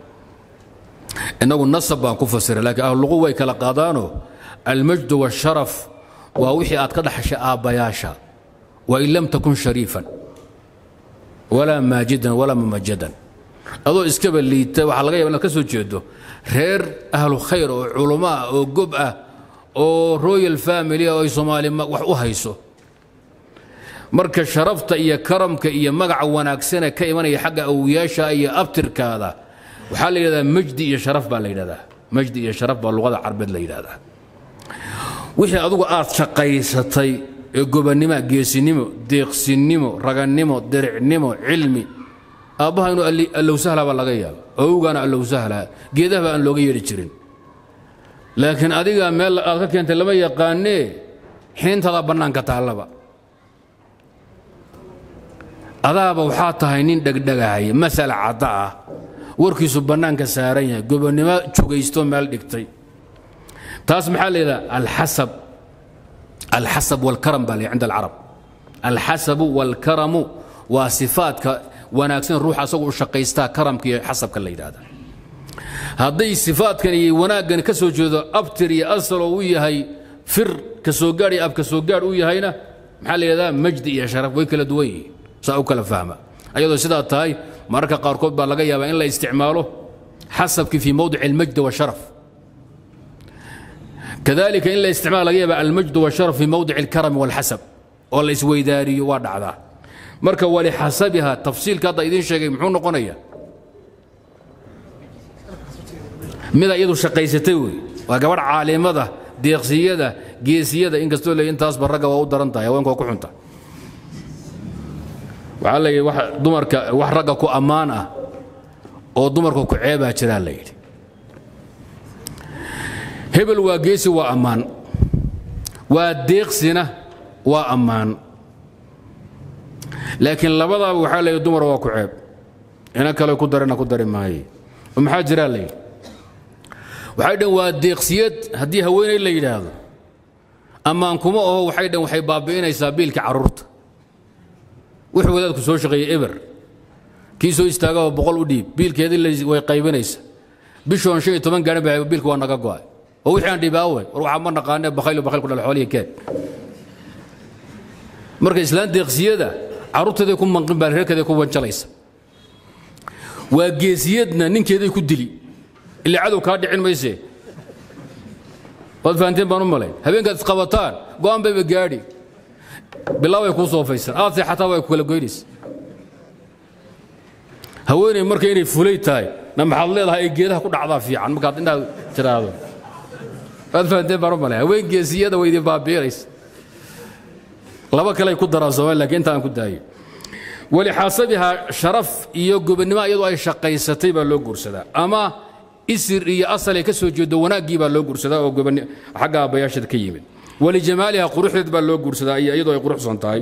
inagu nasab baan ku fasira laakiin ahluqu way kala qaadaanoo almajdu waasharaf waa wixii aad ka dhaxashay aabbayaasha wain lam takun shariifan walaa maajidan walaa mamajadan adoo iskaba liita waxaa laga yaba inaad ka soo jeedo reer ahlu khayr oo culummo ah oo gob ah oo royal family oo ay soomaali wax u hayso marka sharafta iyo karamka iyo magaca wanaagsane ka imanaya xagga awoyaasha iyo abtirkaada waxaa la yidhahdaa majdi iyo sharaf baa la yidhahdaa majdi iyo sharaf baa luqada carbeed la yidhahdaa wixii adugu aad shaqaysatay ee gobannimo geesinimo deeqsinimo ragannimo diricnimo cilmi aabbaha inuu allow sahla baa laga yaaba awowgaana allow sahla geedahaba aan looga yeedhi jirin laakiin adiga meel aad ka keentay lama yaqaanee xiintada bannaanka taallaba adaaba waxaa tahay nin dhegdhegahaya masal cadda ah warkiisu bannaanka saaran yahay gobonnimo jugaysto meel dhigtay taas maxaa la yidhaha alxasab alxasab walkaram baa la cinda alcarab alxasabu walkaramu waa sifaadka wanaagsan ruuxa asagu u shaqaystaa karamka iyo xasabka la yidhahda hadday sifaadkan iyo wanaaggan ka soo jeedo abtir iyo asal oo u yahay fir ka soo gaadh iyo ab ka soo gaadh u yahayna maxaa la yidhahdaa majdi iyo sharaf way kala duwan yihiin saa u kala fahma ayadoo sidaa tahay mararka qaarkood baa laga yaabaa in la isticmaalo xasabkii fii mowdici almajdi washaraf kadalika in la isticmaalo laga yaaba almajdu washaraf fii mowdici alkarami walxasab oo la isweydaariyo waa dhacdaa marka walixasabiha tafsiilka hadda idiin sheegay muxuu noqonaya mida iyadu shaqaysatay wey waa gabadh caalimada deeqsiyada geesiyada inkastoo leey intaasba ragga waa u daran tahay haweenka waa ku xunta waxaa la yidhi dumarka wax ragga ku ammaan ah oo dumarka ku ceebaa jiraa la yidhi hebel waa geesi waa ammaan waa deeqsina waa ammaan laakiin labadaaba waxaa leeyahy dumar waa ku ceeb ina kale ku darina ku dari maaye oo maxaa jiraa la yidhi waxay dhan waa deeqsiyad haddii haweeney la yidhaahdo ammaan kuma oho waxay dhan waxay baabi'inaysaa biilka carruurta wuxuu wadaadku soo shaqeeyey eber kii soo istaagao boqol u dhiib biilkeedii way qaybinaysa bishoon shan iyo toban gaadhan ba biilka waa naga go'ay oo wixii aan dhibaawe war waxaa ma naqaane bakhaylo bakhayl ku dhal xoolihi keen marka islaan deeqsiyada carruurteeday ku manqin baa reerkeeday ku wanjalaysa waa geesiyadna ninkeeday ku dili ilaa cadow kaa dhicin mayse waad fahanteen baan u malayn habeenkaad isqabataan go'aan bayba gaadhi bilaabay kuu soofaysan aad seexataa way ku kala goynaysa haweeney marka inay fulay tahay na maxaad leedahay ay geedaha ku dhacdaa fiican markaad indhaha tiraahdo waad fahanteen baan u malayn haween geesiyada way idin baabiinaysa laba kale ku daraan soomaali lakiin inta aan ku daayo walixaasabihaa sharaf iyo gobonnimo iyadoo ay shaqaysatay baa loo guursadaa ama isir iyo asal ay ka soo jeedo wanaaggii baa loo guursadaa oo gobonni xagga aabbayaasheed ka yimid walijamaaliha quruxdeed baa loo guursadaa iyadoo ay quruxsan tahay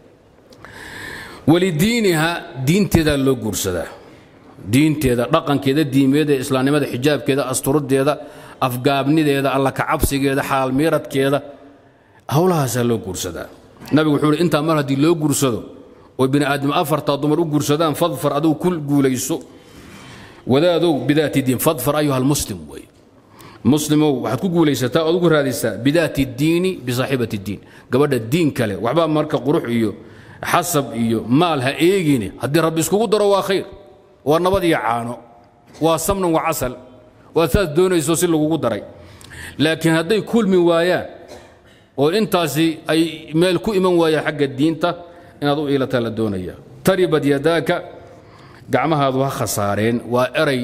walidiiniha diinteedaa loo guursadaa diinteeda dhaqankeeda diimeeda islaamnimada xijaabkeeda asturaddeeda afgaabnideeda alla kacabsigeeda xaalmiiradkeeda howlahaasaa loo guursadaa nabigu wuxuu hi intaa mar haddii loo guursado oo bini aadam afartaa dumar u guursadaan fadfar adugu ku guulayso wadaadow bidaati diin fadfar ayuha almuslim wey muslimow waxaad ku guulaysataa ood ugu raadisaa bidaati diini bisaaxibati diin gabadha diin kale waxbaa marka qurux iyo xasab iyo maal ha eegine haddii rabbi iskugu daro waa khayr waa nabad iyo caano waa samnan wa casal waad saas doonayso si lagugu daray laakiin hadday kulmi waayaan oo intaasi ay meel ku iman waayaan xagga diinta inaad u iilataa la doonaya taribad yadaaka gacmahaadu ha khasaareen waa eray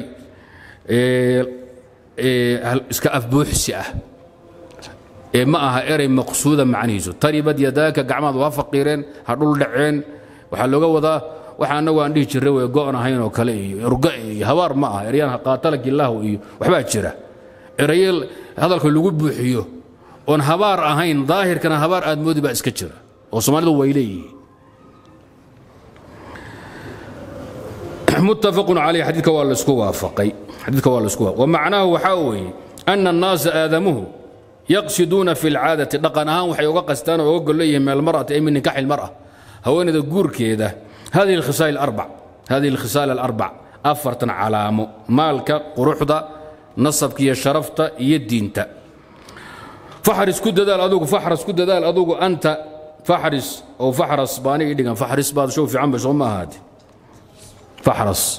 iska afbuuxsi ah ee ma aha eray maqsuuda macnihiisu taribad yadaaka gacmahaadu ha faqiireen ha dhul dhaceen waxaa looga wadaa waxa annagu aan dhihi jirray way go'on ahayn oo kale iyo urga iyo habaar ma aha eryaan qaatalaki illaahu iyo waxbaa jira eraye hadalka lagu buuxiyo oon habaar ahayn daahirkana habaar aad moodi baa iska jira oo soomaalidu way leeyihiin متفق عليه حديثك والاسكو وافقي حديثك والاسكو ومعناه وحاوي أن الناس آدمه يقصدون في العادة دقنها وحي وقستان وقل ليه من المرأة أي من نكاح المرأة هو أن الجور كذا هذه الخصال الأربع هذه الخصال الأربع أفرت علامة مالك قروحدا نصبك يا شرفت يدينت فحرس كد ذال أدوك فحرس كد ذال أدوك أنت فحرس أو فحرس باني إدقان فحرس بعد شوف في عم بس ما هذه فحرص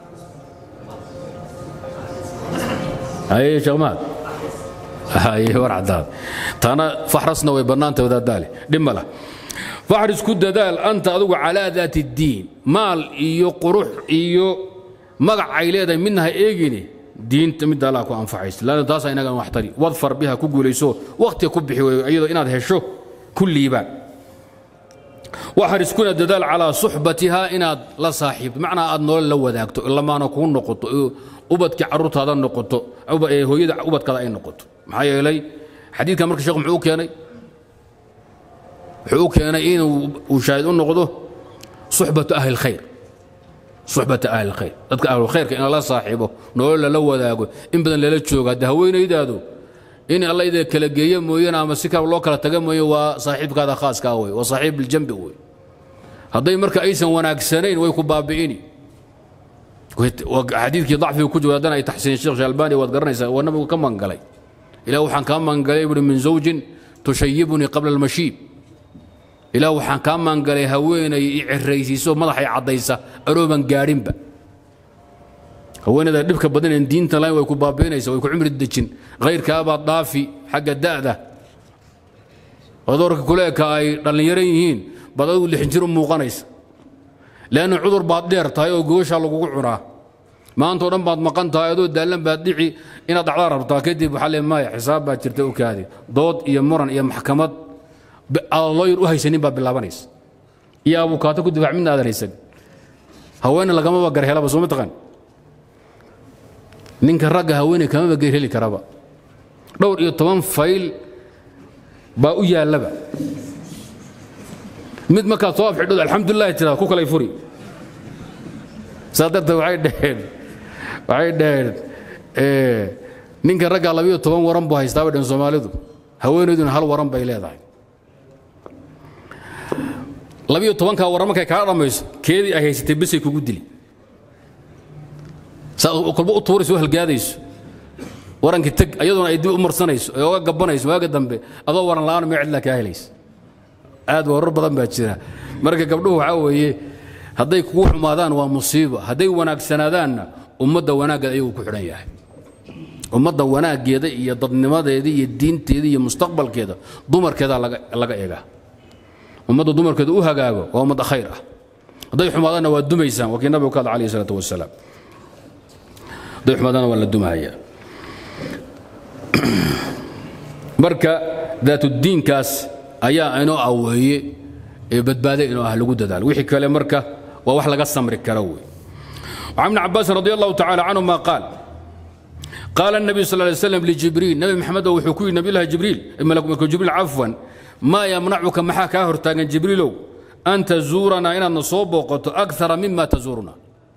اي شغمات هاي ورعداد تانا فحرصنا ويبنانت وذا دالي دملا فحرص كد دال انت ادو على ذات الدين مال ايو قروح ايو مقع عيليدا منها ايجيني دين تمد الله كو انفعيس لان تاسا انغا waxtari wadfar biha ku guuleyso waqti ku bixi way iyadoo inaad hesho kulliiba waxaad iskuna dadaal calaa suxbatihaa inaad la saaxiibto macnaa aad nolol la wadaagto ilamaana kuu noqoto ubadkii carruurtaada noqoto hooyada ubadkaada ay noqoto maxaa yeelay xadiidkan marka sheekhu muxuu u keenay wuxuu u keenay inuu uu shaahid u noqdo suxbatu ahli lkhayr suxbata ahli lkhayr dadka ahlulkhayrka in lala saaxiibo nolol lala wadaago in badan lala joogo hadda haweenaydaadu in alla ida kala geeyo mooyane ama si kale loo kala taga mooye waa saaxiibkaada khaaskaa wey waa saaxiib biljambi wey hadday marka aysan wanaagsanayn way ku baabi'ini xadiidkii dacfiga ku jira haddana ay taxsiin sheekh shalbani waad garanaysaa waa nabigu ka mangalay ilaah waxaan kaa mangalay buhi min zawjin tushayibunii qabla almashiib ilaah waxaan kaa mangalay haweenay i ciraysiiso madaxay caddaysa arooban gaadhinba haweenayda dhibka badan en diinta lahayn way ku baabiinaysa way ku cumri dejin khayrkaabaad dhaafi xagga da'da cudurka kuleeka ay dhallinyaro yihiin baad adigu lixin jir u muuqanaysa leanna cudur baad dheer tahay oo gooshaa lagugu cunaa maantao dhan baad maqan tahay adoo daallan baad dhici inaad dhacdaa rabtaa kadib waxaa le maya xisaab baa jirta u kaadi dood iyo muran iyo maxkamad aad looyar u haysanin baa bilaabanaysa iyo abukaato ku difaac midna aadan haysan haweene lagamaba garhelaba soo ma taqaan ninka ragga haweeney kamaba geer heli karaba dhowr iyo toban fayl baa u yaallaba mid markaad soo afxidhod alxamdulilah tiraad ku kalay furi saa darteed waxay dhaheen waxay dhaheen ninka raggaa labiyo toban waran buu haystaa bay dhaheen soomaalidu haweenayduna hal waran bay leedahay labiyo tobankaa waran markay kaa dhammayso keedii ay haysatay besay kugu dili saad kolba u tuurayso u halgaadayso warankii teg ayadoona ay dib u marsanayso ee oga gabanayso waaga dambe adoo waran la'aan mee cidla kaa helaysa aad warar badan baa jira marka gabdhuhu waxaa weeye hadday kugu xumaadaan waa musiibo hadday wanaagsanaadaanna ummadda wanaaggeeda ayaguu ku xidhan yahay ummadda wanaaggeeda iyo dadnimadeeda iyo diinteeda iyo mustaqbalkeeda dumarkeedaa laga eegaa ummadda dumarkeeda u hagaago waa ummad khayr ah hadday xumaadaanna waa dumaysaan waa kii nabigu ka hadla alayh salaatu wasalaam hadday xumaadaanna waa la dumahaya marka daatuddiinkaas ayaa inoo aweeye ee badbaade inoo ah lagu dadaalo wixii kale marka waa wax laga samri kara wey وعن ابن عباس رضي الله تعالى عنهما قال قال النبي صلى الله عليه وسلم لجبريل نبي محمد وحكوي نبي الله جبريل ملك جبريل عفوا ما يمنعك محا كاهر تاغن جبريلو أن تزورنا إن نصوب وقت أكثر مما تزورنا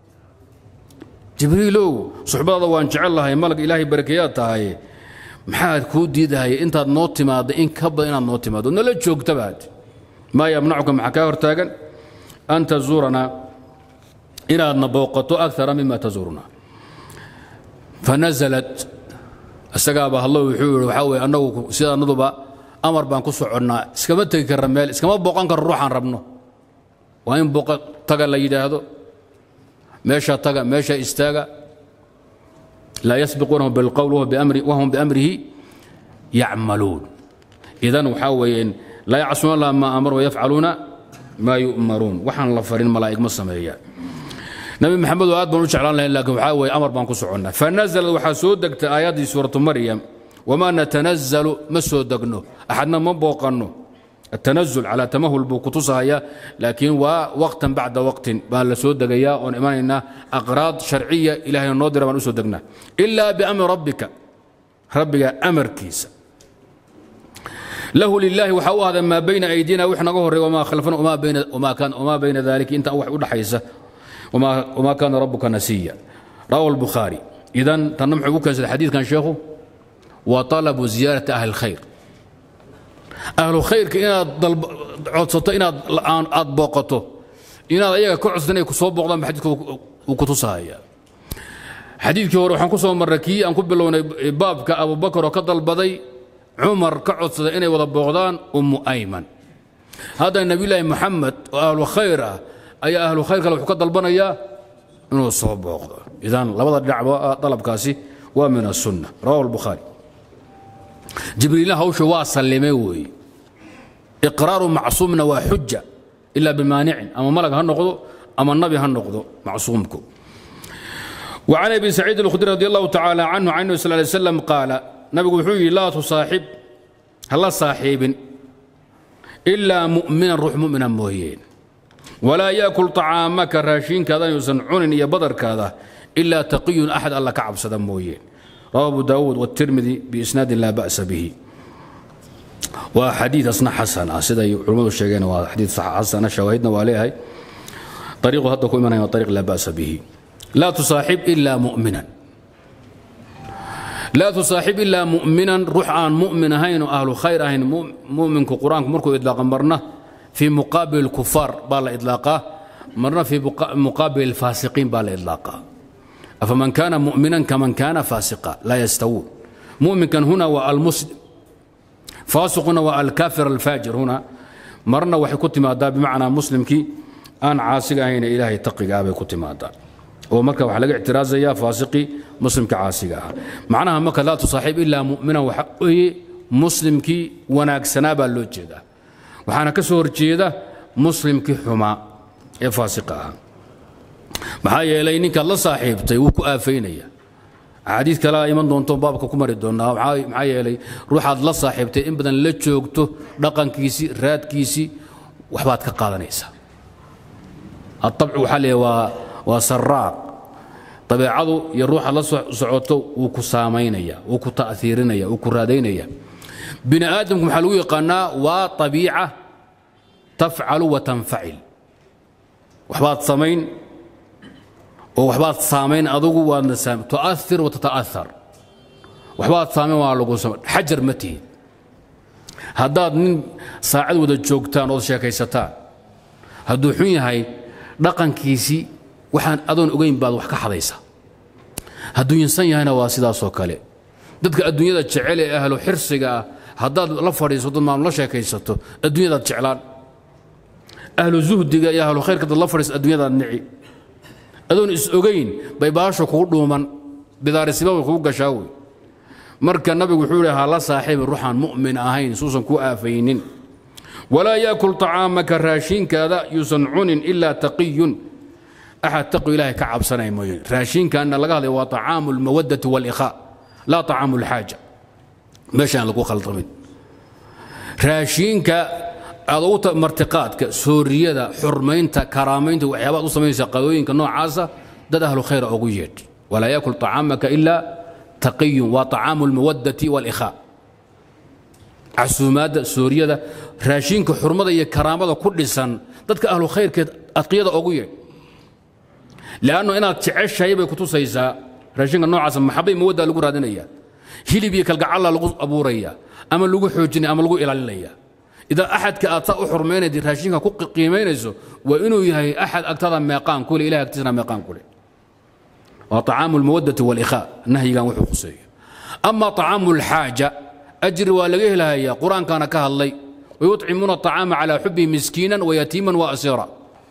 جبريلو صحبة وان جعل الله ملك إلهي بركيات هاي maxaad kuu diidahay intaad noo timaaddo in ka badan inaad noo timaaddo nala joogtabaad maa yamnacuka maxaa kaa hortaagan an tazuuranaa inaadna booqato akara mima tazuuruna fanazalat isagaaba hadlo wuxuu yidhi waxaa weye annagu sida annaduba amar baan ku soconnaa iskama tegi karra meel iskama booqan karro ruuxaan rabno waa in booqa taga la yidhaahdo meesha taga meesha istaaga لا يسبقونه بالقول وهو بأمر وهم بأمره يعملون إذا وحاوين لا يعصون الله ما أمر ويفعلون ما يؤمرون وحن لفرين ملائكة مصمية نبي محمد وآد بن وجعلان لهم لكن وحاوي أمر بان كسعنا فنزل وحسودك آيات سورة مريم وما نتنزل مسودقنه أحدنا من بوقنه التنزل على تمهل بوكتوسها لكن ووقتا بعد وقت بان لسود دقيا on imanayna أقراض شرعية إلهي نودر بان usoo degnaa إلا بأمر ربك ربك أمركيسا له لله waxa u ahda maa bayna أيدينا wix naga horey وما خلفنا وما بين وما كان وما بين ذلك inta wax u dhaxaysa وما وما كان ربك نسيا رواه البخاري إذا تنمح بك الحديث كان شيخه وطلب زيارة أهل الخير ahlu khayrka inaad codsato inaad aad booqato inaad ayaga ka codsato inay ku soo booqdaan ba xadiidka uu ku tusahaya xadiidkii hore waxaan ku soo marray kii aan ku bilownay baabka abubakar oo ka dalbaday cumar ka codsaday inay wada booqdaan ummu ayman hadda nebiyulaahi moxamed oo ahlu khayr ah ayaa ahlu khayr kale wuxuu ka dalbanayaa inuu soo booqdo idan labada dhinacba dalabkaasi waa min asunna rawahu albukhaari jibriilna hawsha waa sallimay weeye iqraaru macsuumna waa xuja ilaa bimaanicin ama malag ha noqdo ama nabi ha noqdo macsuumku وعن ابي سعيد الخدري رضي الله تعالى عنه عنه صلى الله عليه وسلم قال نبي وحوي لا تصاحب هلا صاحب الا مؤمنا روح مؤمنا موهين ولا ياكل طعامك راشين كذا يصنعون يا بدر كذا الا تقي احد الله كعب صدم موهين رواه أبو داود والترمذي بإسناد لا بأس به وحديث أصنع حسن سيدا علماء الشيخين وحديث صح حسن شواهدنا وعليها طريقه هذا كل من طريق لا بأس به لا تصاحب إلا مؤمنا لا تصاحب إلا مؤمنا روح عن مؤمن هين أهل خير هين مؤمن قرآن مركو إطلاقا مرنا في مقابل الكفار بالا إطلاقا مرنا في مقابل الفاسقين بالا إطلاقا أفمن كان مؤمنا كمن كان فاسقا لا يستوون مؤمن كان هنا والمسلم فاسق هنا والكافر الفاجر هنا مرنا وحي كنت مادا بمعنى مسلم كي أن عاسق هنا إلهي تقي أبي كنت مادا ومركا وحلق اعتراض يا فاسقي مسلم كعاسق معناها مكة لا تصاحب إلا مؤمنا وحقه مسلم كي وناك سنابا لوجيدا وحانا كسور جيدا مسلم كي حما فاسقها maxaa yeelay ninkaad la saaxiibtay wuu ku aafaynaya axaadiid kalea iman doonto baabka ku mari doonaa maxaa yeelay ruuxaad la saaxiibtay in badan la joogto dhaqankiisii raadkiisii waxbaad ka qaadanaysaa aabci waxaa leeyahay waa waa saraaq dabeecadu iyo ruuxaad la socoto wuu ku saamaynaya wuu ku ta'hiirinaya wuu ku raadaynaya bini aadamku maxaa lagu yaqaanaa waa abiica tafcalu wa tanfacil waxbaad samayn oo waxbaad saamayn adugu waadna tu'air wa tata'aar waxbaad saamayn waa lagu samayn xajar ma tihid haddaad nin saacad wada joogtaan ood sheekaysataan hadduu xun yahay dhaqankiisii waxaan adoon ogayn baad wax ka xadaysa hadduu insan yahayna waa sidaasoo kale dadka adduunyada jecel ee ahlu xirsiga ah haddaad la fadhiisato maam la sheekaysato adduunyadaad jeclaan ahlu zuhdiga iyo ahlu khayrka dad la fadhiisato adduunyadaad nici adoon is ogayn bay baasho kugu dhuuman bidaarisiba way kugu gashaa wey marka nabigu wuxuu ihi ha la saaxiibi ruuxaan mu'min ahayn suusan ku aafaynin walaa yaakul طacaamaka raashinkaada yuusan cunin ilaa taqiyun axad taqi ilaahay ka cabsanaya mooye raashinkaana laga hadlaya waa طacaamu اlmawadati wاlإkhaa laa طacaamu اlxaaja meeshaan lagu khaldamin raashiinka aad ugu martiqaadka sooriyada xurmaynta karaamaynta waxyaabaad u samaynaysa qadooyinka noocaasa dad ahlu khayra ugu yeedh walaa yaakul طacaamaka ilaa taqiyun waa طacaamu اlmawadati wاlإkhaa casuumaadda sooriyada raashinka xurmada iyo karaamada ku dhisan dadka ahlu khayrkeed adqiyada ugu yeedh lanno inaad jeceshahay bay kutusaysaa raashinka noocaasa maxabay mawaddaa lagu raadinaya hilib iyo kalgacalla lagu abuuraya ama lagu xoojinaya ama lagu ilaalinaya idaa axadka aad saa u xurmaynayd raashinka ku qiimaynayso waa inuu yahay axad agtada meeqaan kule ilahay agtiisana meeqaan kule waa طacaamu اlmawadati wاlإkhaa nahyigan wuxuu khuseeyo ama طacaamu اlxaaja ajri waa laga helahaya qur-aankaana ka hadlay wayuطcimuuna الطacaama calى xubihi miskiina wayatiima waasiira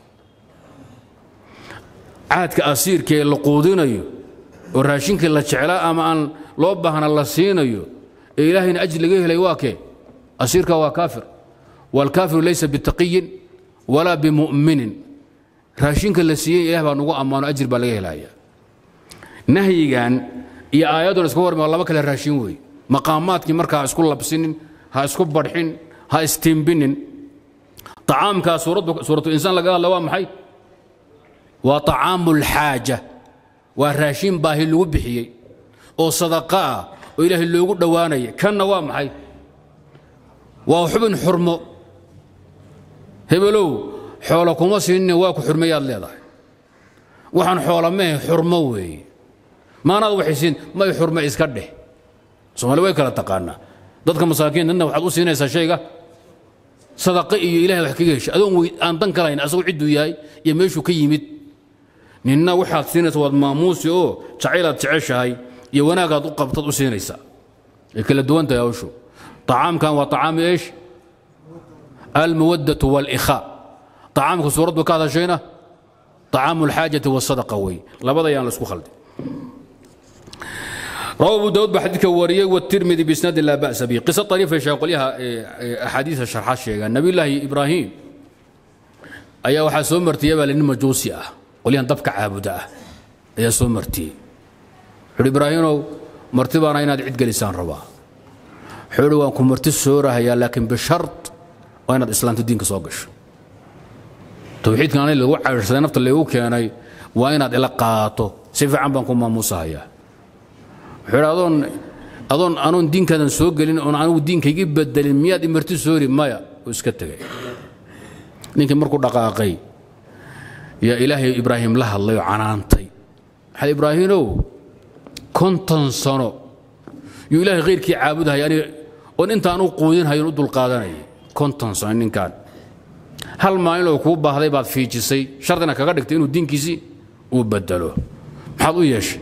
caadka asiirka ee la quudinayo oo raashinkii la jeclaa ama aan loo baahna la siinayo ee ilaahayna ajri laga helay waa kee asiirka waa kaafir wاlkaafiru laysa bitaqiyin walaa bimu'minin raashinka la siiyey ilah baa nugu ammaano ajri baa laga helaya nahyigan iyo aayadun iska warma laba kale raashin weeye maqaamaadkii markaa ha isku labsinin ha isku badxin ha istiimbinin طacaamkaa suuratu insaan laga hadla waa maxay waa طacaamu اlxaaja waa raashin baahi lagu bixiyey oo sadaqa ah oo ilaahay loogu dhowaanaya kanna waa maxay waa xubin xurmo hebelow xoolo kuma siinine waa ku xurmeyaad leedahay waxaan xoola mehe xurmo weeye maanaad waxaysiin may xurme iska dheh soomaali way kala taqaanaa dadka masaakiin dadna waxaad u siinaysaa shayga sadaqa iyo ilahay wax kaga hesha adoon wey aan dan kalahayn asagu cidduu yahay iyo meeshuu ka yimid ninna waxaad siinaysa waad maamuusi oo jacaylaad jeceshahay iyo wanaagaad u qabtaad u siinaysaa ay kala duwan tahay hawshu طacaamkan waa طacaami eesh almawadatu wاlإkhaa طacaamka suuraddu ka hadashayna طacaamu اlxaajati wالsadaqa wey labada yaan la isku khaldin روى أبو داود بحديث وريه والترمذي بإسناد لا بأس به قصة طريفة شيخ قولها أحاديث الشرح الشيخ النبي الله إبراهيم أيا وحا سومرتي يبا لأن مجوسي أه قولها دبك عابدة أه أيا سومرتي حول إبراهيم مرتبة أنا عد لسان ربا حول وأنكم مرتي السورة هي لكن بشرط وأنا الإسلام تدينك صوقش توحيد كان اللي وحا نفط اللي هو كان وأنا إلى قاطو سيف عم بنكم موسى هيا wuxuu adoon adoon anoon diinkaadan soo gelin oon anigu diinkaygi bedelin miyaad imarti soori maya uu iska tegay ninkii markuu dhaqaaqay yaa ilaahay ibraahim la hadlay oo canaantay maxaa ibraahimow konton sano yuu ilaahay khayrkii caabudahaya aniga oon intaan u quudinhayon u dulqaadanayay konton sano ninkaan hal maalin oo kuu baahday baad fiijisay shardina kaga dhigtay inuu diinkiisii uu bedelo maxaad u yeeshay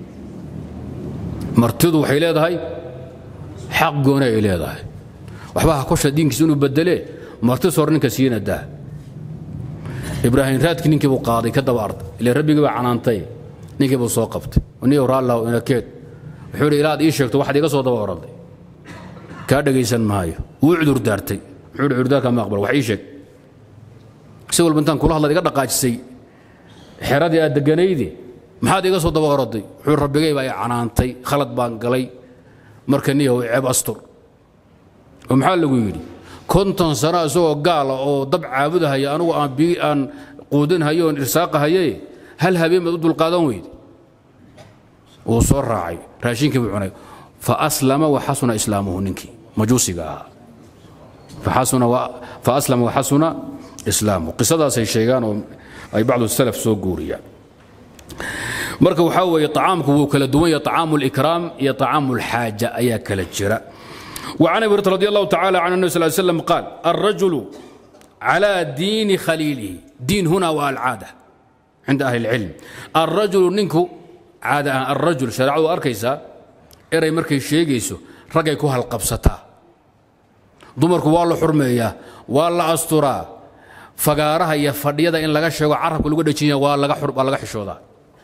martidu waxay leedahay xaq gooni ay leedahay waxba ha kosha diinkiisa inuu bedelee marti sor ninka siina daa ibraahim raadkii ninkii buu qaaday ka daba arday ile rabbigii baa canaantay ninkii buu soo qabtay niyow raallahu inakeed wuxuu yidhi ilaad ii sheegto waxaad iga soo daba oraday kaa dhegaysan maayo wuu cudur daartay wuxuu yidhi cudurdaarka ma aqbal wax ii sheeg si walba intaan kula hadlaad iga dhaqaajisay xeradii aad deganaydi maxaad iga soo daba oraday wuxuu rabbigay baa i canaantay khalad baan galay marka niyahow ceeb astur oo maxaa lagu yidhi konton sano isagoo gaala oo dab caabudahaya anugu aan bii aan quudinhayo oon irsaaqahaye hal habeen baad u dulqaadan weyde wuu soo raacay raashinkii buu cunay faaslama waxasuna islaamuhu ninkii majuusiga ahaa faaslama waxasuna islaamuhu qisadaasay sheegaan oo ay bacdu salaf soo guuriyaan marka waxaa weeye طacaamku wuu kala duwan yahay طacaamu اlikraam iyo طacaamu اlxaaja ayaa kala jira وعن أبي هريرة رضي الله تعالى عن النبي صلى الله عليه وسلم قال الرجل على دين خليله دين هنا والعادة عند أهل العلم الرجل نينكو عادة الرجل شرعه أركيسا إري مركي شيغيسو رقي كوها القبستا dumarku waa la xurmeeyaa waa la asturaa fagaaraha iyo fadhiyada in laga sheego carabka lagu dhajinya waa laga waa laga xishoodaa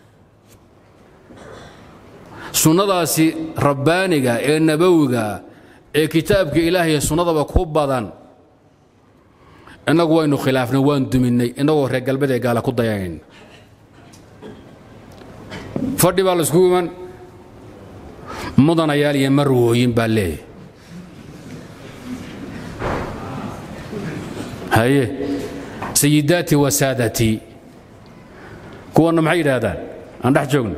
sunnadaasi rabbaaniga ee nabowiga ee kitaabka ilaahay sunnadaba ku badan innagu waynu khilaafnay waan duminnay innagoo reer galbeed ee gaala ku dayanayn fadhi baa laisku iman mudanayaal iyo marwooyin baa leeyahy haye sayidaati wa saadatii kuwanna maxay yidhaahdaan aan dhex joogno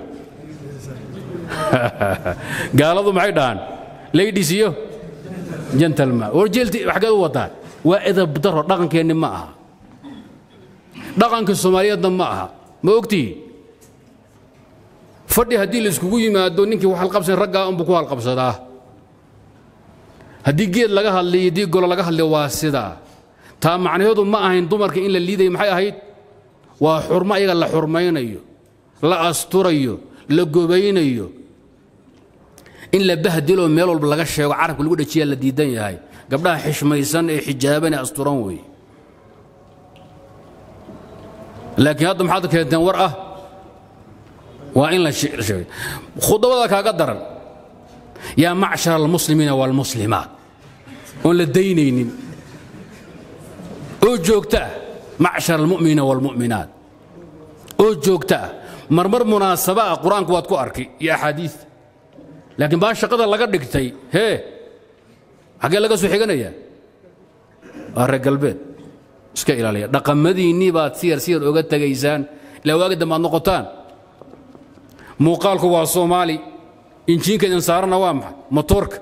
gaaladu maxay dhahaan ladies iyo gentleman war jeelti xaggeed u wadaa waa edab daro dhaqankeenni ma aha dhaqanka soomaaliyeedna ma aha ma ogtihi fadhi haddii la iskugu yimaado ninkii wax halqabsan raggaa unbuu ku halqabsadaa haddii geed laga hadlay iyo haddii golo laga hadlay waa sidaa taa macnaheedu ma ahayn dumarka in la liidayo maxay ahayd waa xurmo ayaga la xurmaynayo la asturayo la gobaynayo in la bahdiloo meel walba laga sheego carabka lagu dhajiyaa la diidan yahay gabdhaha xishmaysan ee xijaaban ee asturan weeye laakiin hadda maxaad keenteen war ah waa in la sheegay khudabada kaaga daran yaa macshar almuslimiina waalmuslimaat oon la daynaynin oo joogta ah macshar almu'miniina waalmu'minaat oo joogta ah marmar munaasaba ah qur-aanku waad ku arki iyo axaadiista laakiin baa shaqada laga dhigtay hee xaggee laga soo xiganayaa waa reer galbeed iska ilaaliya dhaqamadiinnii baad siyar siyar oga tegaysaan ilaa waagi dambe aad noqotaan muuqaalku waa soomaali injiinka idin saarana waa maxay motoorka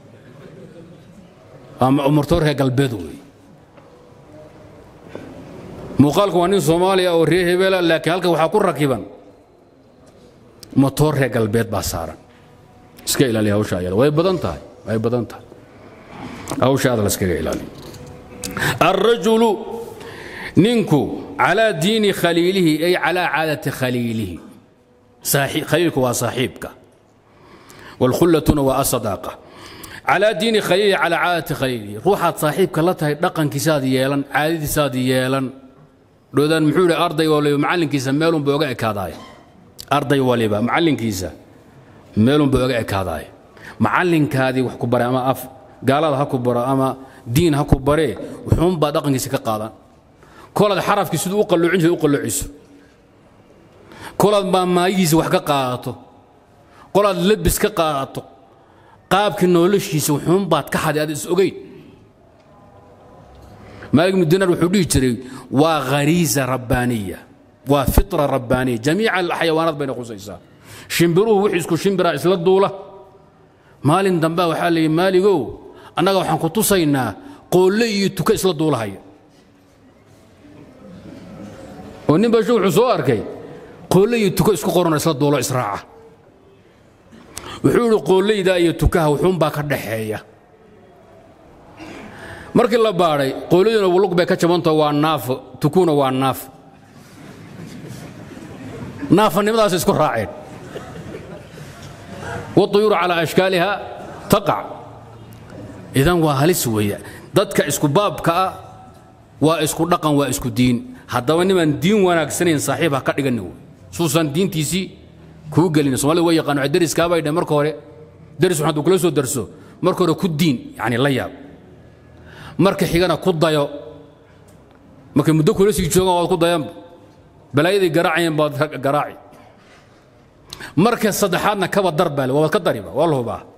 waa motoor reer galbeed weeye muuqaalku waa nin soomaaliya oo reer hebela laakiin halkan waxaa ku rakiban motoor reer galbeed baa saaran iska ilaaliya hawsha ayada way badan tahay way badan tahay hawsha aada la iskaga ilaaliyo الرجل نينكو على دين خليله أي على عادة خليله صاحب خليلك وصاحبك والخلة وأصداقة على دين خليله على عادة خليله روحات صاحبك لا تهي دقن كسادي يلن عادة سادي يلن لودان محول أرضي ولي معلن كيسا ميلون بوغا كاداي أرضي ولي معلن كيسا ميلون بوغا كاداي معلن كادي وحكو برا أما أف قال هذا هكو برا أما diin ha ku baree wuxuunbaa dhaqankiisa ka qaadan kolaad xarafkii siduu u qalloocin jiray u qalloociso kolaad maamaayihiisa wax ka qaadato kolaad labis ka qaadato qaabkii noloshiisa wuxuunbaad ka xaday aad is ogeyn maalik ibnu dinar wuxuu dhihi jiray waa khariisa rabbaaniya waa fitra rabbaaniya jamiica alxayawaanaad bayna khusaysaa shimbiruhu wixii isku shimbiraa isla duula maalin dambea waxaa la yidhi maaligow annaga waxaan ku tusaynaa qoolle iyo tuka isla duulahaya oo nin basho wuxuu soo arkay qoolle iyo tuka isku qoranoo isla duulo israaca wuxuu idhi qoollaydaa iyo tukaha wuxuunbaa ka dhaxeeya markii la baadhay qoolladuna lug bay ka jabantao waa naafo tukuna waa naaf naafanimadaas isku raaceen والطيور على أشكالها تقع idan waa halis weeye dadka isku baabka ah waa isku dhaqan waa isku diin haddaba nimaan diin wanaagsanayn saaxiib ha ka dhiganin wey suusan diintiisii kuu gelin somalida way yaqaan waxay deriskaabay dheh marka hore deris waxaad kula soo darso marka hore ku diin yacni la yaab marka xigana ku dayo markay muddo kula sii joogaan waad ku dayanba balaayadii garaacayeen baad garaaci marka saddexaadna kaba dar baa le waad ka dariba waa la hubaa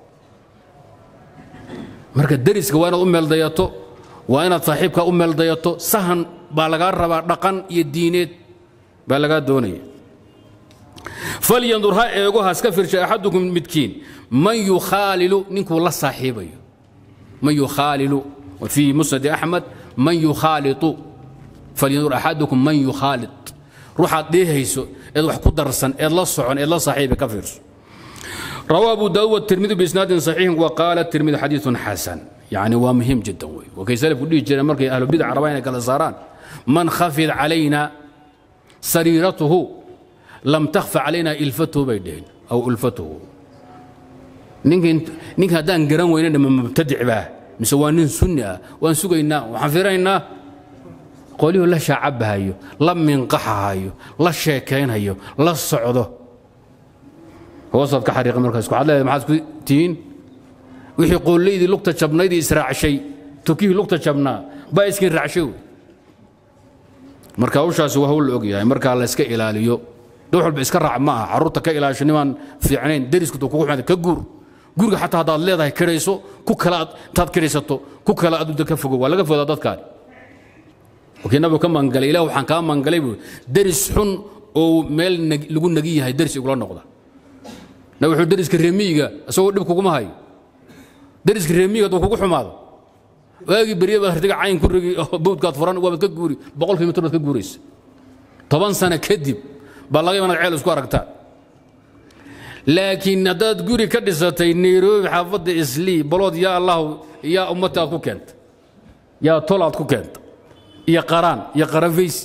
marka deriska waa inaad u meeldayato waa inaad saaxiibkaa u meeldayato sahan baa lagaa rabaa dhaqan iyo diineed baa lagaa doonaya falyandur ha eego haska firsha axadukum midkiin man yukhaalilu ninkuu la saaxiibayo man yukhaalilu fii musnadi axmed man yukhaalitu falyandur axadukum man yukhaalit ruuxaad dheehayso eed wax ku darsan eed la socon eed la saaxiiba ka fiirso روى أبو داود والترمذي بإسناد صحيح وقال الترمذي حديث حسن يعني ومهم جدا وي وكي سلف كل جرى مركي أهل البدع ربينا كلا صاران من خفض علينا سريرته لم تخفى علينا إلفته بيدين أو ألفته نينك نينك هدان قران وين من مبتدع به مسوانين سنة وان سقينا وحفرينا قوليه لا شعب هايو لا منقح هايو لا شيكين هايو لا الصعده hoosaad ka xariiqa markaas waxaad leedahay maxaad ku tihiin wixii qoolleydii lugta jabnaydii israacshay tukihii lugta jabnaa baa iskiin raacshay wey marka hawshaasi waa hawl la og yahay markaa la iska ilaaliyo dad walba iska raac ma aha carruurta ka ilaasho nimaan fiicnayn derisku kugu xumaada ka guur guriga xataa haddaad leedahay kirayso ku kale aad intaad kiraysato ku kale aduda ka fogo waa laga fodaa dadkaan wakii nabigu ka mangalay ilah waxaan kaa mangalay buu deris xun oo meel lagu nagi yahay deris igula noqda na wuxuu deriska reemiyiga isagoo dhib kuguma hayo deriska reemiyiga hadduu kugu xumaado waagii berye baad hartiga cayn ku rigi oo bawdkaad furan waabaad ka guuri boqol kilomitr baad ka guuraysa toban sano kadib baa laga imanad ceel isku aragtaa laakiin haddaad guri ka dhisatay nairobi xaafadda islii balood yaa allahu yaa ummata aad ku keenta yaa tol aad ku keenta iyo qaraan iyo qaranfaysi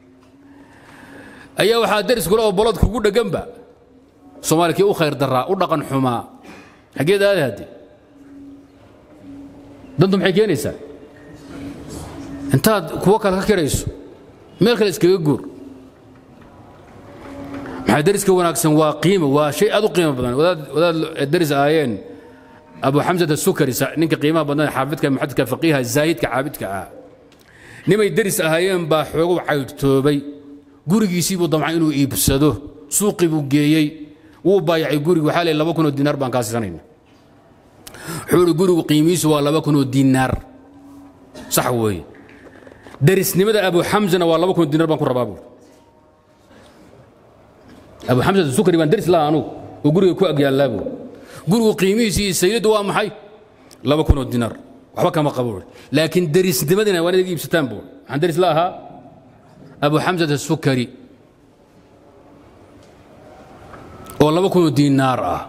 ayaa waxaa deris kule oo balood kugu dhegganba soomaalikii u khayr daraa u dhaqan xumaa xaggeed aada hadde dantu maxay keenaysaa intaad kuwo kale ka kirayso meel kale iskaga guur maxaa deriska wanaagsan waa qiimo waa shay aad u qiimo badan wadaad wadaad deris ahaayeen abu xamsat asukari ninka qiimaha badnaa xaafidka muxadidka faqiiha zaahidka caabidka ah nimay deris ahaayeen baa xoogu caydhtoobay gurigiisii buu damcay inuu iibsado suuqii buu geeyey wuu baayacay gurigu waxaa leey laba kunoo diinaar baan kaa siisanayna wuxuu ihi gurigu qiimihiisu waa laba kunoo diinaar sax weeye derisnimada abu xamsana waa laba kunoo diinaar baan ku rabaa buuri abu xamsa sukari baan deris laha anugu oo guriga ku agyaallaa buuri gurigu qiimihiisi iyo sayiddu waa maxay laba kunoo diinaar waxba kama qabo buuri laakiin derisnimadina waa inaga iibsataan buuri waxaan deris la ahaa abu xamsat asukari oo laba kunoo diinaar ah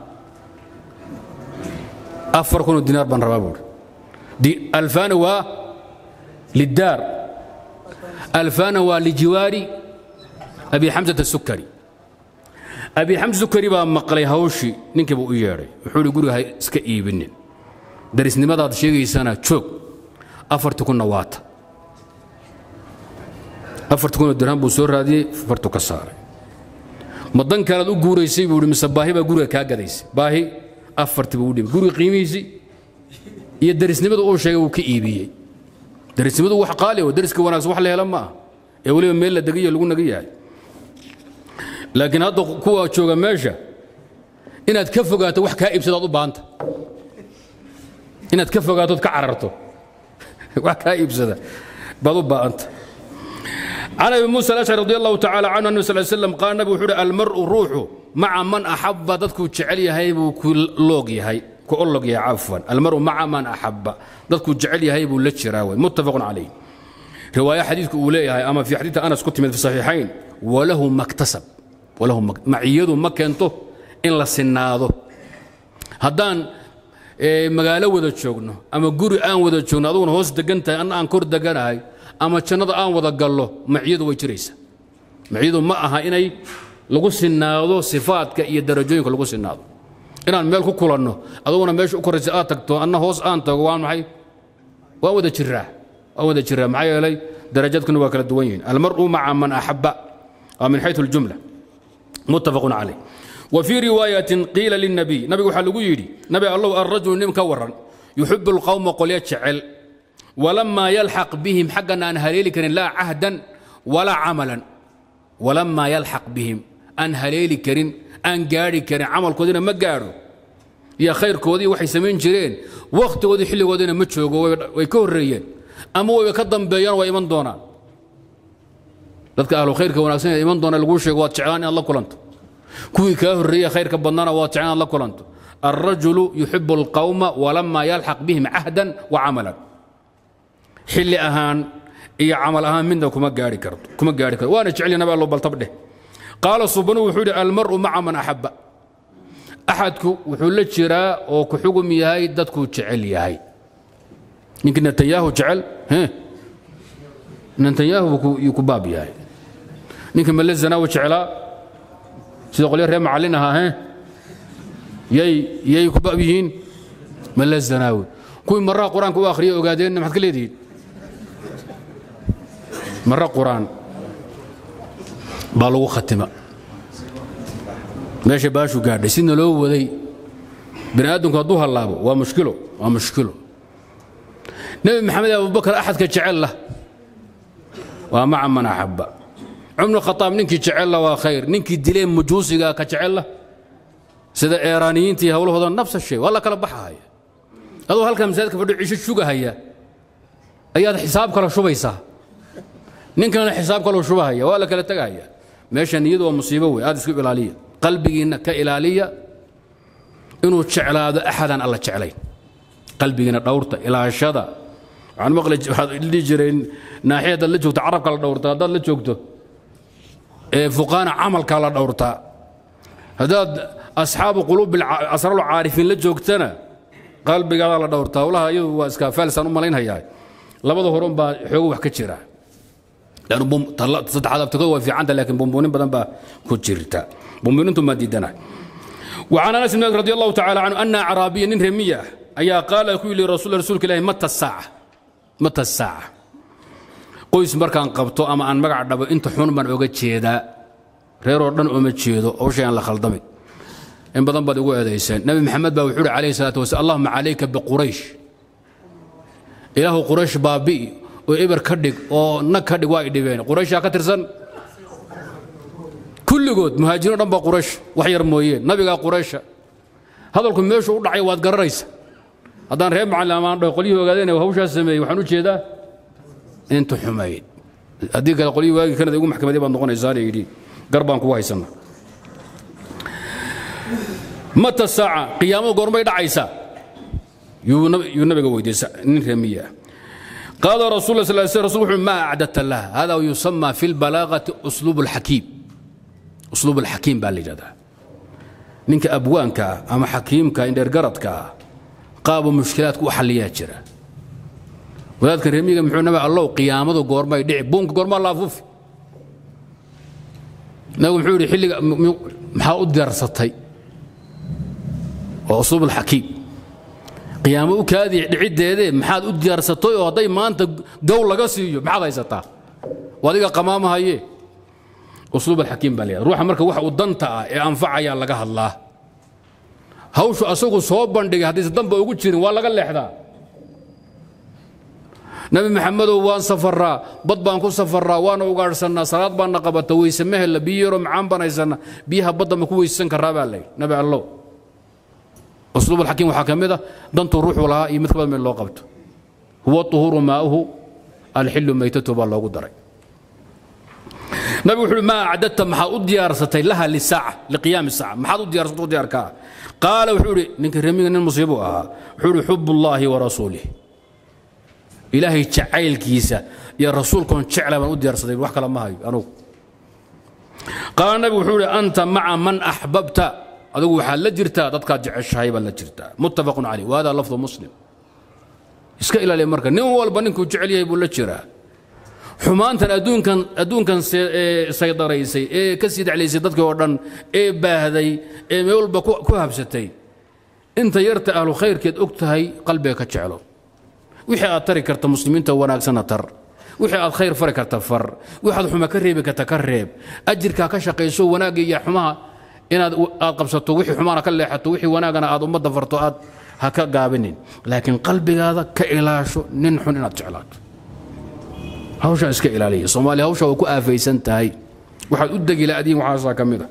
afar kunoo diinaar baan rabaa buuri alfaana waa liddaar alfaana waa lijiwaari abi xamsat asukari abi xamsa sukari baa maqlay hawshii ninkiiba u yeedhay wuxuu ihi guriga ha iska iibinin darisnimadaad sheegaysana joog afarti kunna waata afarti kunoo dirham buu soo raadiyey fartu ka saaray ma dan kalead u guuraysay buu mise baahi baa guriga kaa gadaysay baahi afarti buu u dhibay guriga qiimihiisii iyo darisnimada uu sheegay wuu ka iibiyey darisnimadu wax qaali oo dariska wanaagsan wax la hela ma ah ee weliba meel la degayo lagu naga yahay laakiin hadda kuwa jooga meesha inaad ka fogaato wax kaa iibsadaad u baahanta inaad ka fogaatood ka cararto wax kaa iibsada baad u baahanta عن ابي موسى الاشعري رضي الله تعالى عنه النبي صلى الله عليه وسلم قال النبي وحده المرء روح مع من احب ددكو جعل يهي بو كلوغ يهي كولوغ يا عفوا المرء مع من احب ددكو جعل يهي بو لجراوي متفق عليه روايه حديثك اوليه اما في حديث انس كنت من في الصحيحين وله ما اكتسب وله معيده ما كنته ان لا سناده هدان magaalo wada joogno ama guri aan wada joogno aduguna hoos degan tahay anna aan kor deganahay ama jannada aan wada gallo maciyadu way jiraysa maciyadu ma aha inay lagu sinaado sifaadka iyo darajooyinka lagu sinaado inaan meel ku kulanno aduguna meesha u koraysa aad tagto anna hoos aan tago waan maxay waan wada jiraa waan wada jiraa maxaa yeelay darajadkuna waa kala duwan yihiin almar'u maca man axabba waa min xayثu اljumla muttafaqun calayh وفي رواية قيل للنبي نبي وحلو يدي نبي الله الرجل نم كورا يحب القوم قل يتشعل ولما يلحق بهم حقا أن هليل كرين لا عهدا ولا عملا ولما يلحق بهم أن هليل كرين أن قاري كرين عمل كودنا ما قاروا يا خير كودي وحي سمين جرين وقت ودي حلي ودينا متشوق ويكون ريين أما ويكدم بيان ويمن دونا dadka ahlu khayrka wanaagsan ee iman doona lagu sheego waad jeclaan in alla kulanto kuwii kaa horreeya khayrka badnaana waa jecel inaad la kulanto alrajulu yuxibu alqawma walamaa yalxaq bihim cahdan wa camalan xilli ahaan iyo camal ahaan midna kuma gaari karto kuma gaari karto waana jecel nabi allo baltab dheh qaala subanu wuxuu yidhi almaru maca man axabba axadku wuxuu la jiraa oo ku xugum yahay dadkuu jecel yahay ninkii netanyahu jecel netanyahu yuu ku baab yahay ninkii male zanaawi jeclaa sida qolyo reer macallin ahaa he yay yay ku baab yihiin male zanaawi kuwii marraha qur-aanka u akhriya ogaadeenna maxaad ka leedihiin marra qur-aan baa lagu khatima meesha baashu gaadhay sidna loo waday bini aadamku hadduu hallaabo waa mushkilo waa mushkilo nebi maxamed abubakar axadka jecel lah waa maca man axabba cumar khataab ninkii jecel lah waa khayr ninkii dilee mujuusiga ka jecel lah sida eeraaniyiintii howlahooda nafsa shay waa la kala baxahaya adoo halkaa masaajidka fadho cisho shugahaya ayaad xisaab kala shubaysaa ninkanna xisaab kaloo shubahaya waa la kala tegahaya meesha niyadu waa musiibo wey aad isku ilaaliya qalbigiinna ka ilaaliya inuu jeclaado axadaan alla jeclayn qalbigiina dhowrta ilaashada waxaan maqli waxaad dhihi jireen naaxiya haddaad la joogto carabka la dhowrtaa haddaad la joogto ee fuqaana camalka la dhowrtaa haddaad asxaabu quluub asraal caarifiin la joogtana qalbigaada la dhowrtaa howlaha iyadu waa iska faalsaan u malaynhayaa labada horun baa xoogo wax ka jira saddexaad abtikadu waa fiicanta laakiin bumbuunin badan baa ku jirta bumbuunintu maa diidana وعن انس بن مالك رضي الله تعالى عنه ان اعرابيا نين رميه ايا قال كل رسول رسولك الله متى الساعه متى الساعه qoys markaan qabto ama aan magac dhabo inta xun baan oga jeedaa reeroo dhan uma jeedo hawshay aan la khaldamin in badan baad igu eedayseen nabi maxamed baa wuxuu uhi calayhi salaatu wasalaam allahuma calayka biquraysh ilaahu quraysh baabi'i oo eber ka dhig oo nag ka dhig waa i dhibeen qurayshaa ka tirsan kulligood muhaajiriin dhan baa quraysh wax yar mooyeen nabigaa quraysha hadalku meeshu u dhacay waad garanaysa haddaan reer macallin amaan dhaho qolyihii ogaadeen hawshaas sameeyey waxaan u jeedaa inta xumayd haddii kale qolyihii waagii kanada igu maxkamadii baad noqonaysaana yidhi gar baan kugu haysana mata saaca qiyaamadu goormay dhacaysaa yuu nabiga weydiisa nin reemiya قال رسول الله صلى الله عليه وسلم رسول ما أعددت لها هذا يسمى في البلاغة أسلوب الحكيم أسلوب الحكيم بالجدا نينك أبوانك أما حكيمك إن درجرتك قابوا مشكلاتك وحليات جرا وذلك رميك محونا مع الله قيامته قورما يدعي بونك قورما الله فوف نقول محوري حلي محاو درستي وأسلوب الحكيم qiyaamo u kaadii dhiciddeedee maxaad u diyaarsatay oo hadday maanta gow laga siiyo maxaad haysataa adiga qamaamahaye usluub alxakiim baa leeyahay ruuxa marka waxa uu danta ah ee anfacayaa laga hadlaa hawshu asagu soo bandhigay haddayse danba ugu jirin waa laga leexdaa nabi maxamedow waan safaraa bad baan ku safaraa waana ugaadhsannaa salaad baana qabata weyse mehella biyo yaroo macaan baan haysanaa biyaha badda ma ku weysan karaa baa layidhi nabi allow اسلوب الحكيم وحكمه دنت الروح لها يمثل من لو قبته هو الطهور ماؤه الحل ميتته بالله قدري نبي وحول ما أعددت محا أديارستي لها للساعة لقيام الساعة محا أديارستي أدياركا قال وحول نك رمي المصيبة وحول حب الله ورسوله إلهي تعايل كيسا يا رسول كون شعلا من أديارستي وحكا لما هاي أنو قال النبي وحول أنت مع من أحببت adigu waxaad la jirtaa dadkaad jeceshahay baad la jirtaa muttafaqun caleyh wahada lafdu muslim iska ilaaliya marka nin walba ninkuu jecel yahay buu la jiraa xumaantan adduunkan adduunkan saydaraysay ee ka sii dheclaysay dadkii oo dhan ee baahday ee meel walba ku habsatay inta yarta ahlu khayrkeed og tahay qalbiga ka jeclo wixii aad tari karta muslimiinta wanaagsanna tar wixii aad khayr fari karta far waxaad xuma ka reebi karta ka reeb ajirkaa ka shaqayso wanaagga iyo xumaha inaad aad qabsato wixii xumaana ka leexato wixii wanaagana aad ummadda farto aad ha ka gaabinin laakiin qalbigaada ka ilaasho nin xun inaad jeclaato hawshaa iska ilaaliya soomaaliya hawsha waa ku aafaysan tahay waxaad u degi laadiin waxaasaa ka mid a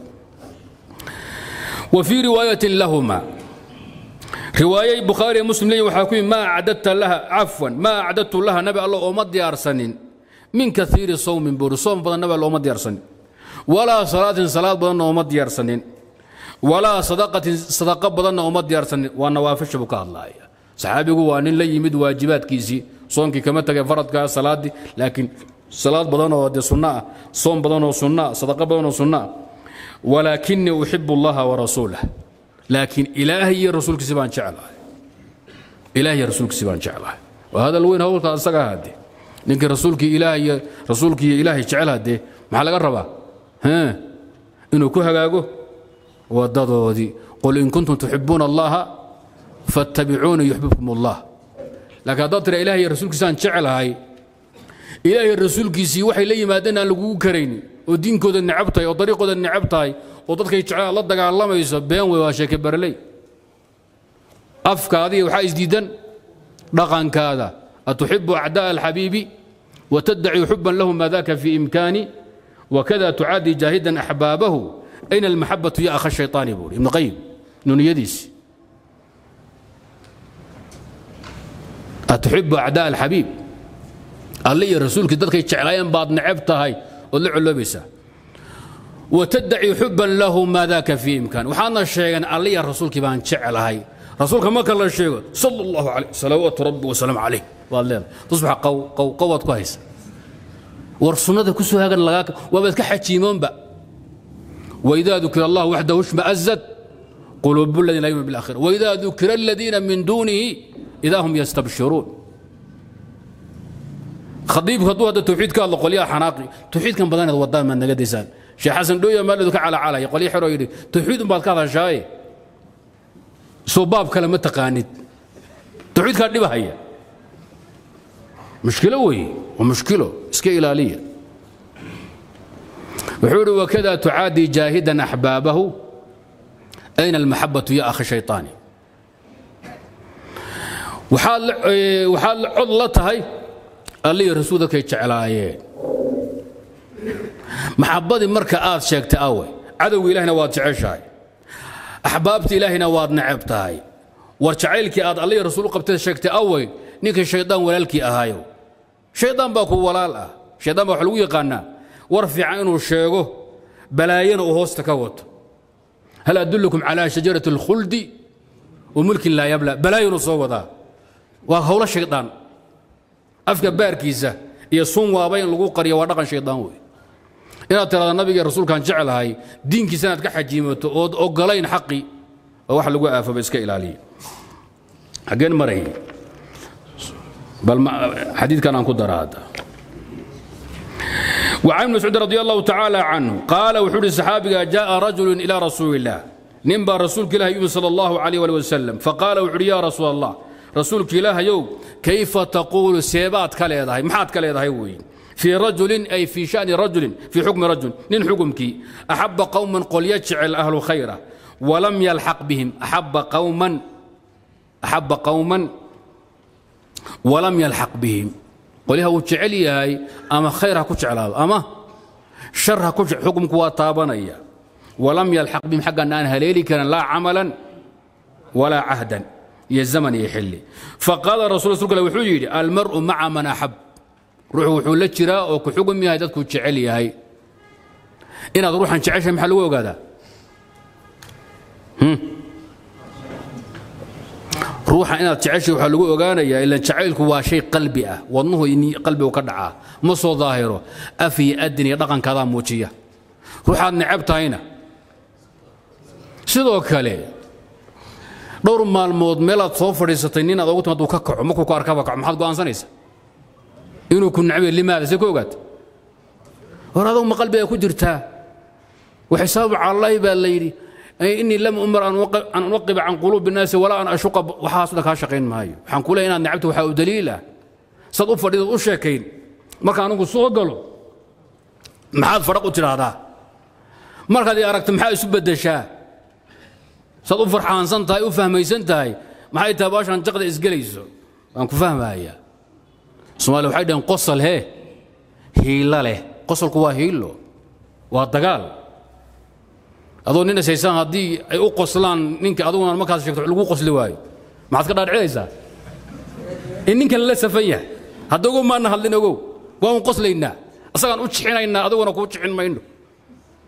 wa fii riwaayatin lahuma riwaayay bukhaari muslim leeyihin waxaa ku yimi maa acdadta laha cafwan maa acdadtu laha nabi allah ooma diyaarsanin min kaiiri sawmin buuri soom badan nabi allah ooma diyaarsanin walaa salaatin salaad badanna uma diyaarsanin walaa sadaqatin sadaqo badanna uma diyaarsanin waa nawaafisha buu ka hadlaaya saxaabigu waa nin la yimid waajibaadkiisii soonkii kama tagay faradkaa salaaddii laakiin salaad badan oo dee sunno ah soom badan oo sunno ah sadaqo badan oo sunno ah walaakinii uxibu allaha warasuulah laakiin ilaahay iyo rasuulkiisi baan jeclahay ilaahay iyo rasuulkiisi baan jeclahay waa hadal weyn howlka asaga hadde ninkii rasuulkii ilaahay iyo rasuulkii iyo ilaahay jecel haddee maxaa laga rabaa haa inuu ku hagaago wadadoodii qul in kuntum tuxibuuna allaha fattabicuuni yuxbibkum allah laakiin haddaad tira ilahay iyo rasuulkiisaan jeclahay ilaahay rasuulkiisii waxay la yimaadeen aan lagugu karaynin oo diinkooda necab tahay oo dariiqooda necab tahay oo dadkay jeclaan la dagaalamayso been wey waa sheeke barley afkaadiga waxaa isdiidan dhaqankaada atuxibu acdaa alxabiibi wataddaci xuban lahu ma daka fi imkaani wakada tucaadi jaahidan axbaabahu ayna almaxabatu ya akha shayطaani buuri ibnu qayim nuniyadiisi atuxibu acdaa alxabiib alle iyo rasuulkii dadkay jeclaayeen baad necab tahay ood la coloobaysaa wataddaci xuban lahu maa daka fii imkaan waxaadna sheegeen alle iyo rasuulkii baan jeclahay rasuulka marka la sheego sala allahu calayh salawaatu rabbi wasalaamu calayh waad leedahay tusbax qaw qaw qawaad ku haysa war sunnada ku soo hagan lagaa waabaad ka xajiimoonba waidaa dukira allah waxdahu shma'azad quluubu aladiina laa yu'minu bilaakhira waidaa dukira aladiina min duunihi idaa hum yastabshiruun khadiibku hadduu hadda tawxiid ka hadlo qolyaha xanaaqi tawxiidkan badanaad wadaan maad naga daysaan sheekh xasan dhooya maalidu ka calacalaya qolya xeroo yidhi tawxiid unbaad ka hadashaaye soo baab kale ma taqaanid tawxiidkaa dhibahaya mushkilo weeye waa mushkilo iska ilaaliya wuxuu yidhi wakada tucaadi jaahidan axbaabahu ayna almaxabatu ya akhi shayطaani waxaad waxaad cod la tahay allihi rasuul dadkay jeclaayeen maxabbadii marka aad sheegtay awe cadowga ilahina waad jeceshahay axbaabta ilaahina waad necab tahay war jacaylkii aad allihi rasuul qabtay sheegtay awey ninkii shaydaan walaalkii ahaayo shaydaan baa ku walaal ah shaydaan baa waxa lagu yaqaanaa war fiican inuu sheego balaayana uu hoosta ka wato hal adullukum calaa shajarati alkhuldi wa mulkin laa yabla balaayanu soo wadaa waa howlo shaydaan afka baarkiisa iyo sun waaba in lagu qariyo waa dhaqan shaydaan wey inaad tirahda nabiga rasuulkaan jeclahay diinkiisa inaad ka xajiimato ood ogolayn xaqi oo wax lagu aafaba iska ilaaliya xaggeen maray bal xadiidkan aan ku dara hadda وعن مسعود رضي الله تعالى عنه قال وحول الصحابي جاء رجل إلى رسول الله نبى رسولك الله يوم صلى الله عليه وسلم فقال وحول يا رسول الله رسولك الله يوم كيف تقول سيبات كاليضا محات كاليضا وين في رجل أي في شأن رجل في حكم رجل نين حكمك أحب قوما قل يجعل أهل خيرا ولم يلحق بهم أحب قوما أحب قوما ولم يلحق بهم قلها وجعل ياي أما خيرها كجعل أما شرها كجعل حكمك وطابنيا ولم يلحق بهم حقا أن هليلي كان لا عملا ولا عهدا يا الزمن يحلي فقال الرسول صلى الله عليه وسلم المرء مع من أحب ruuxu wuxuu la jiraa oo ku xugum yahay dadkuu jecel yahay inaad ruuxan jeceshahay maxaa lagu ogaadaa ruuxa inaad jeceshay waxaa lagu ogaanayaa ilan jacaylku waa shay qalbi ah wadnuhu qalbigu ka dhacaa ma soo daahiro af iyo adin iyo dhaqankaadaa muujiya ruuxaad necab tahayna sidoo kale dhowr maalmood meelaad soo fadhiisatay nin aad ogu tim hadduu ka kaco markuu ku arkaba kaco maxaad go'aansanaysa inuu ku nacbiyo limaada see ku ogaata hor adugu ma qalbiga ku jirtaa waxisaabu calallaahi baa la yidhi inii lam umar an unaqiba can quluubi الnaasi walaa an ashuqa waxaas dhan kaa shaqayn maayo waxaan ku leeyahay inaad necabta waxaa u daliil ah saad u fadhidood u sheekayn marka anigu soo galo maxaad fadhaq u tidhaahdaa markaad i aragto maxaa isu beddeshaa saad u farxaansan tahay u fahmaysan tahay maxay tahay baashan jaqda isgelayso waan ku fahmayaa somaaliya waxay dhaheen qosol hee hiilo leh qosolku waa hiilo waa dagaal adoo nin ishaysaan haddii ay u qoslaan ninka aduguna markaas sheegto lagu qosli waayo maxaad ka dhaadhicinaysaa in ninkan la safan yahay hadda ogow maana hadlin ogow waan qoslaynaa asagaan u jixinaynaa adiguna kuu jixin mayno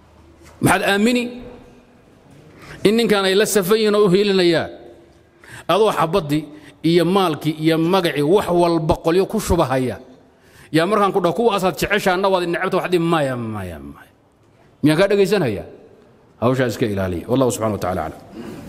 maxaad aamini in ninkan ay la safan yihiin oo u hiilinayaan adoo xabaddii iyo maalkii iyo magacii wax walba qolyo ku shubahaya yaa markaan ku dhaho kuwaasaad jeceshaanna waad necabta waxdi maya maya maya miyaan kaa dhegaysanaya hawshaa iska ilaaliya wallahu subxana wa tacala aclam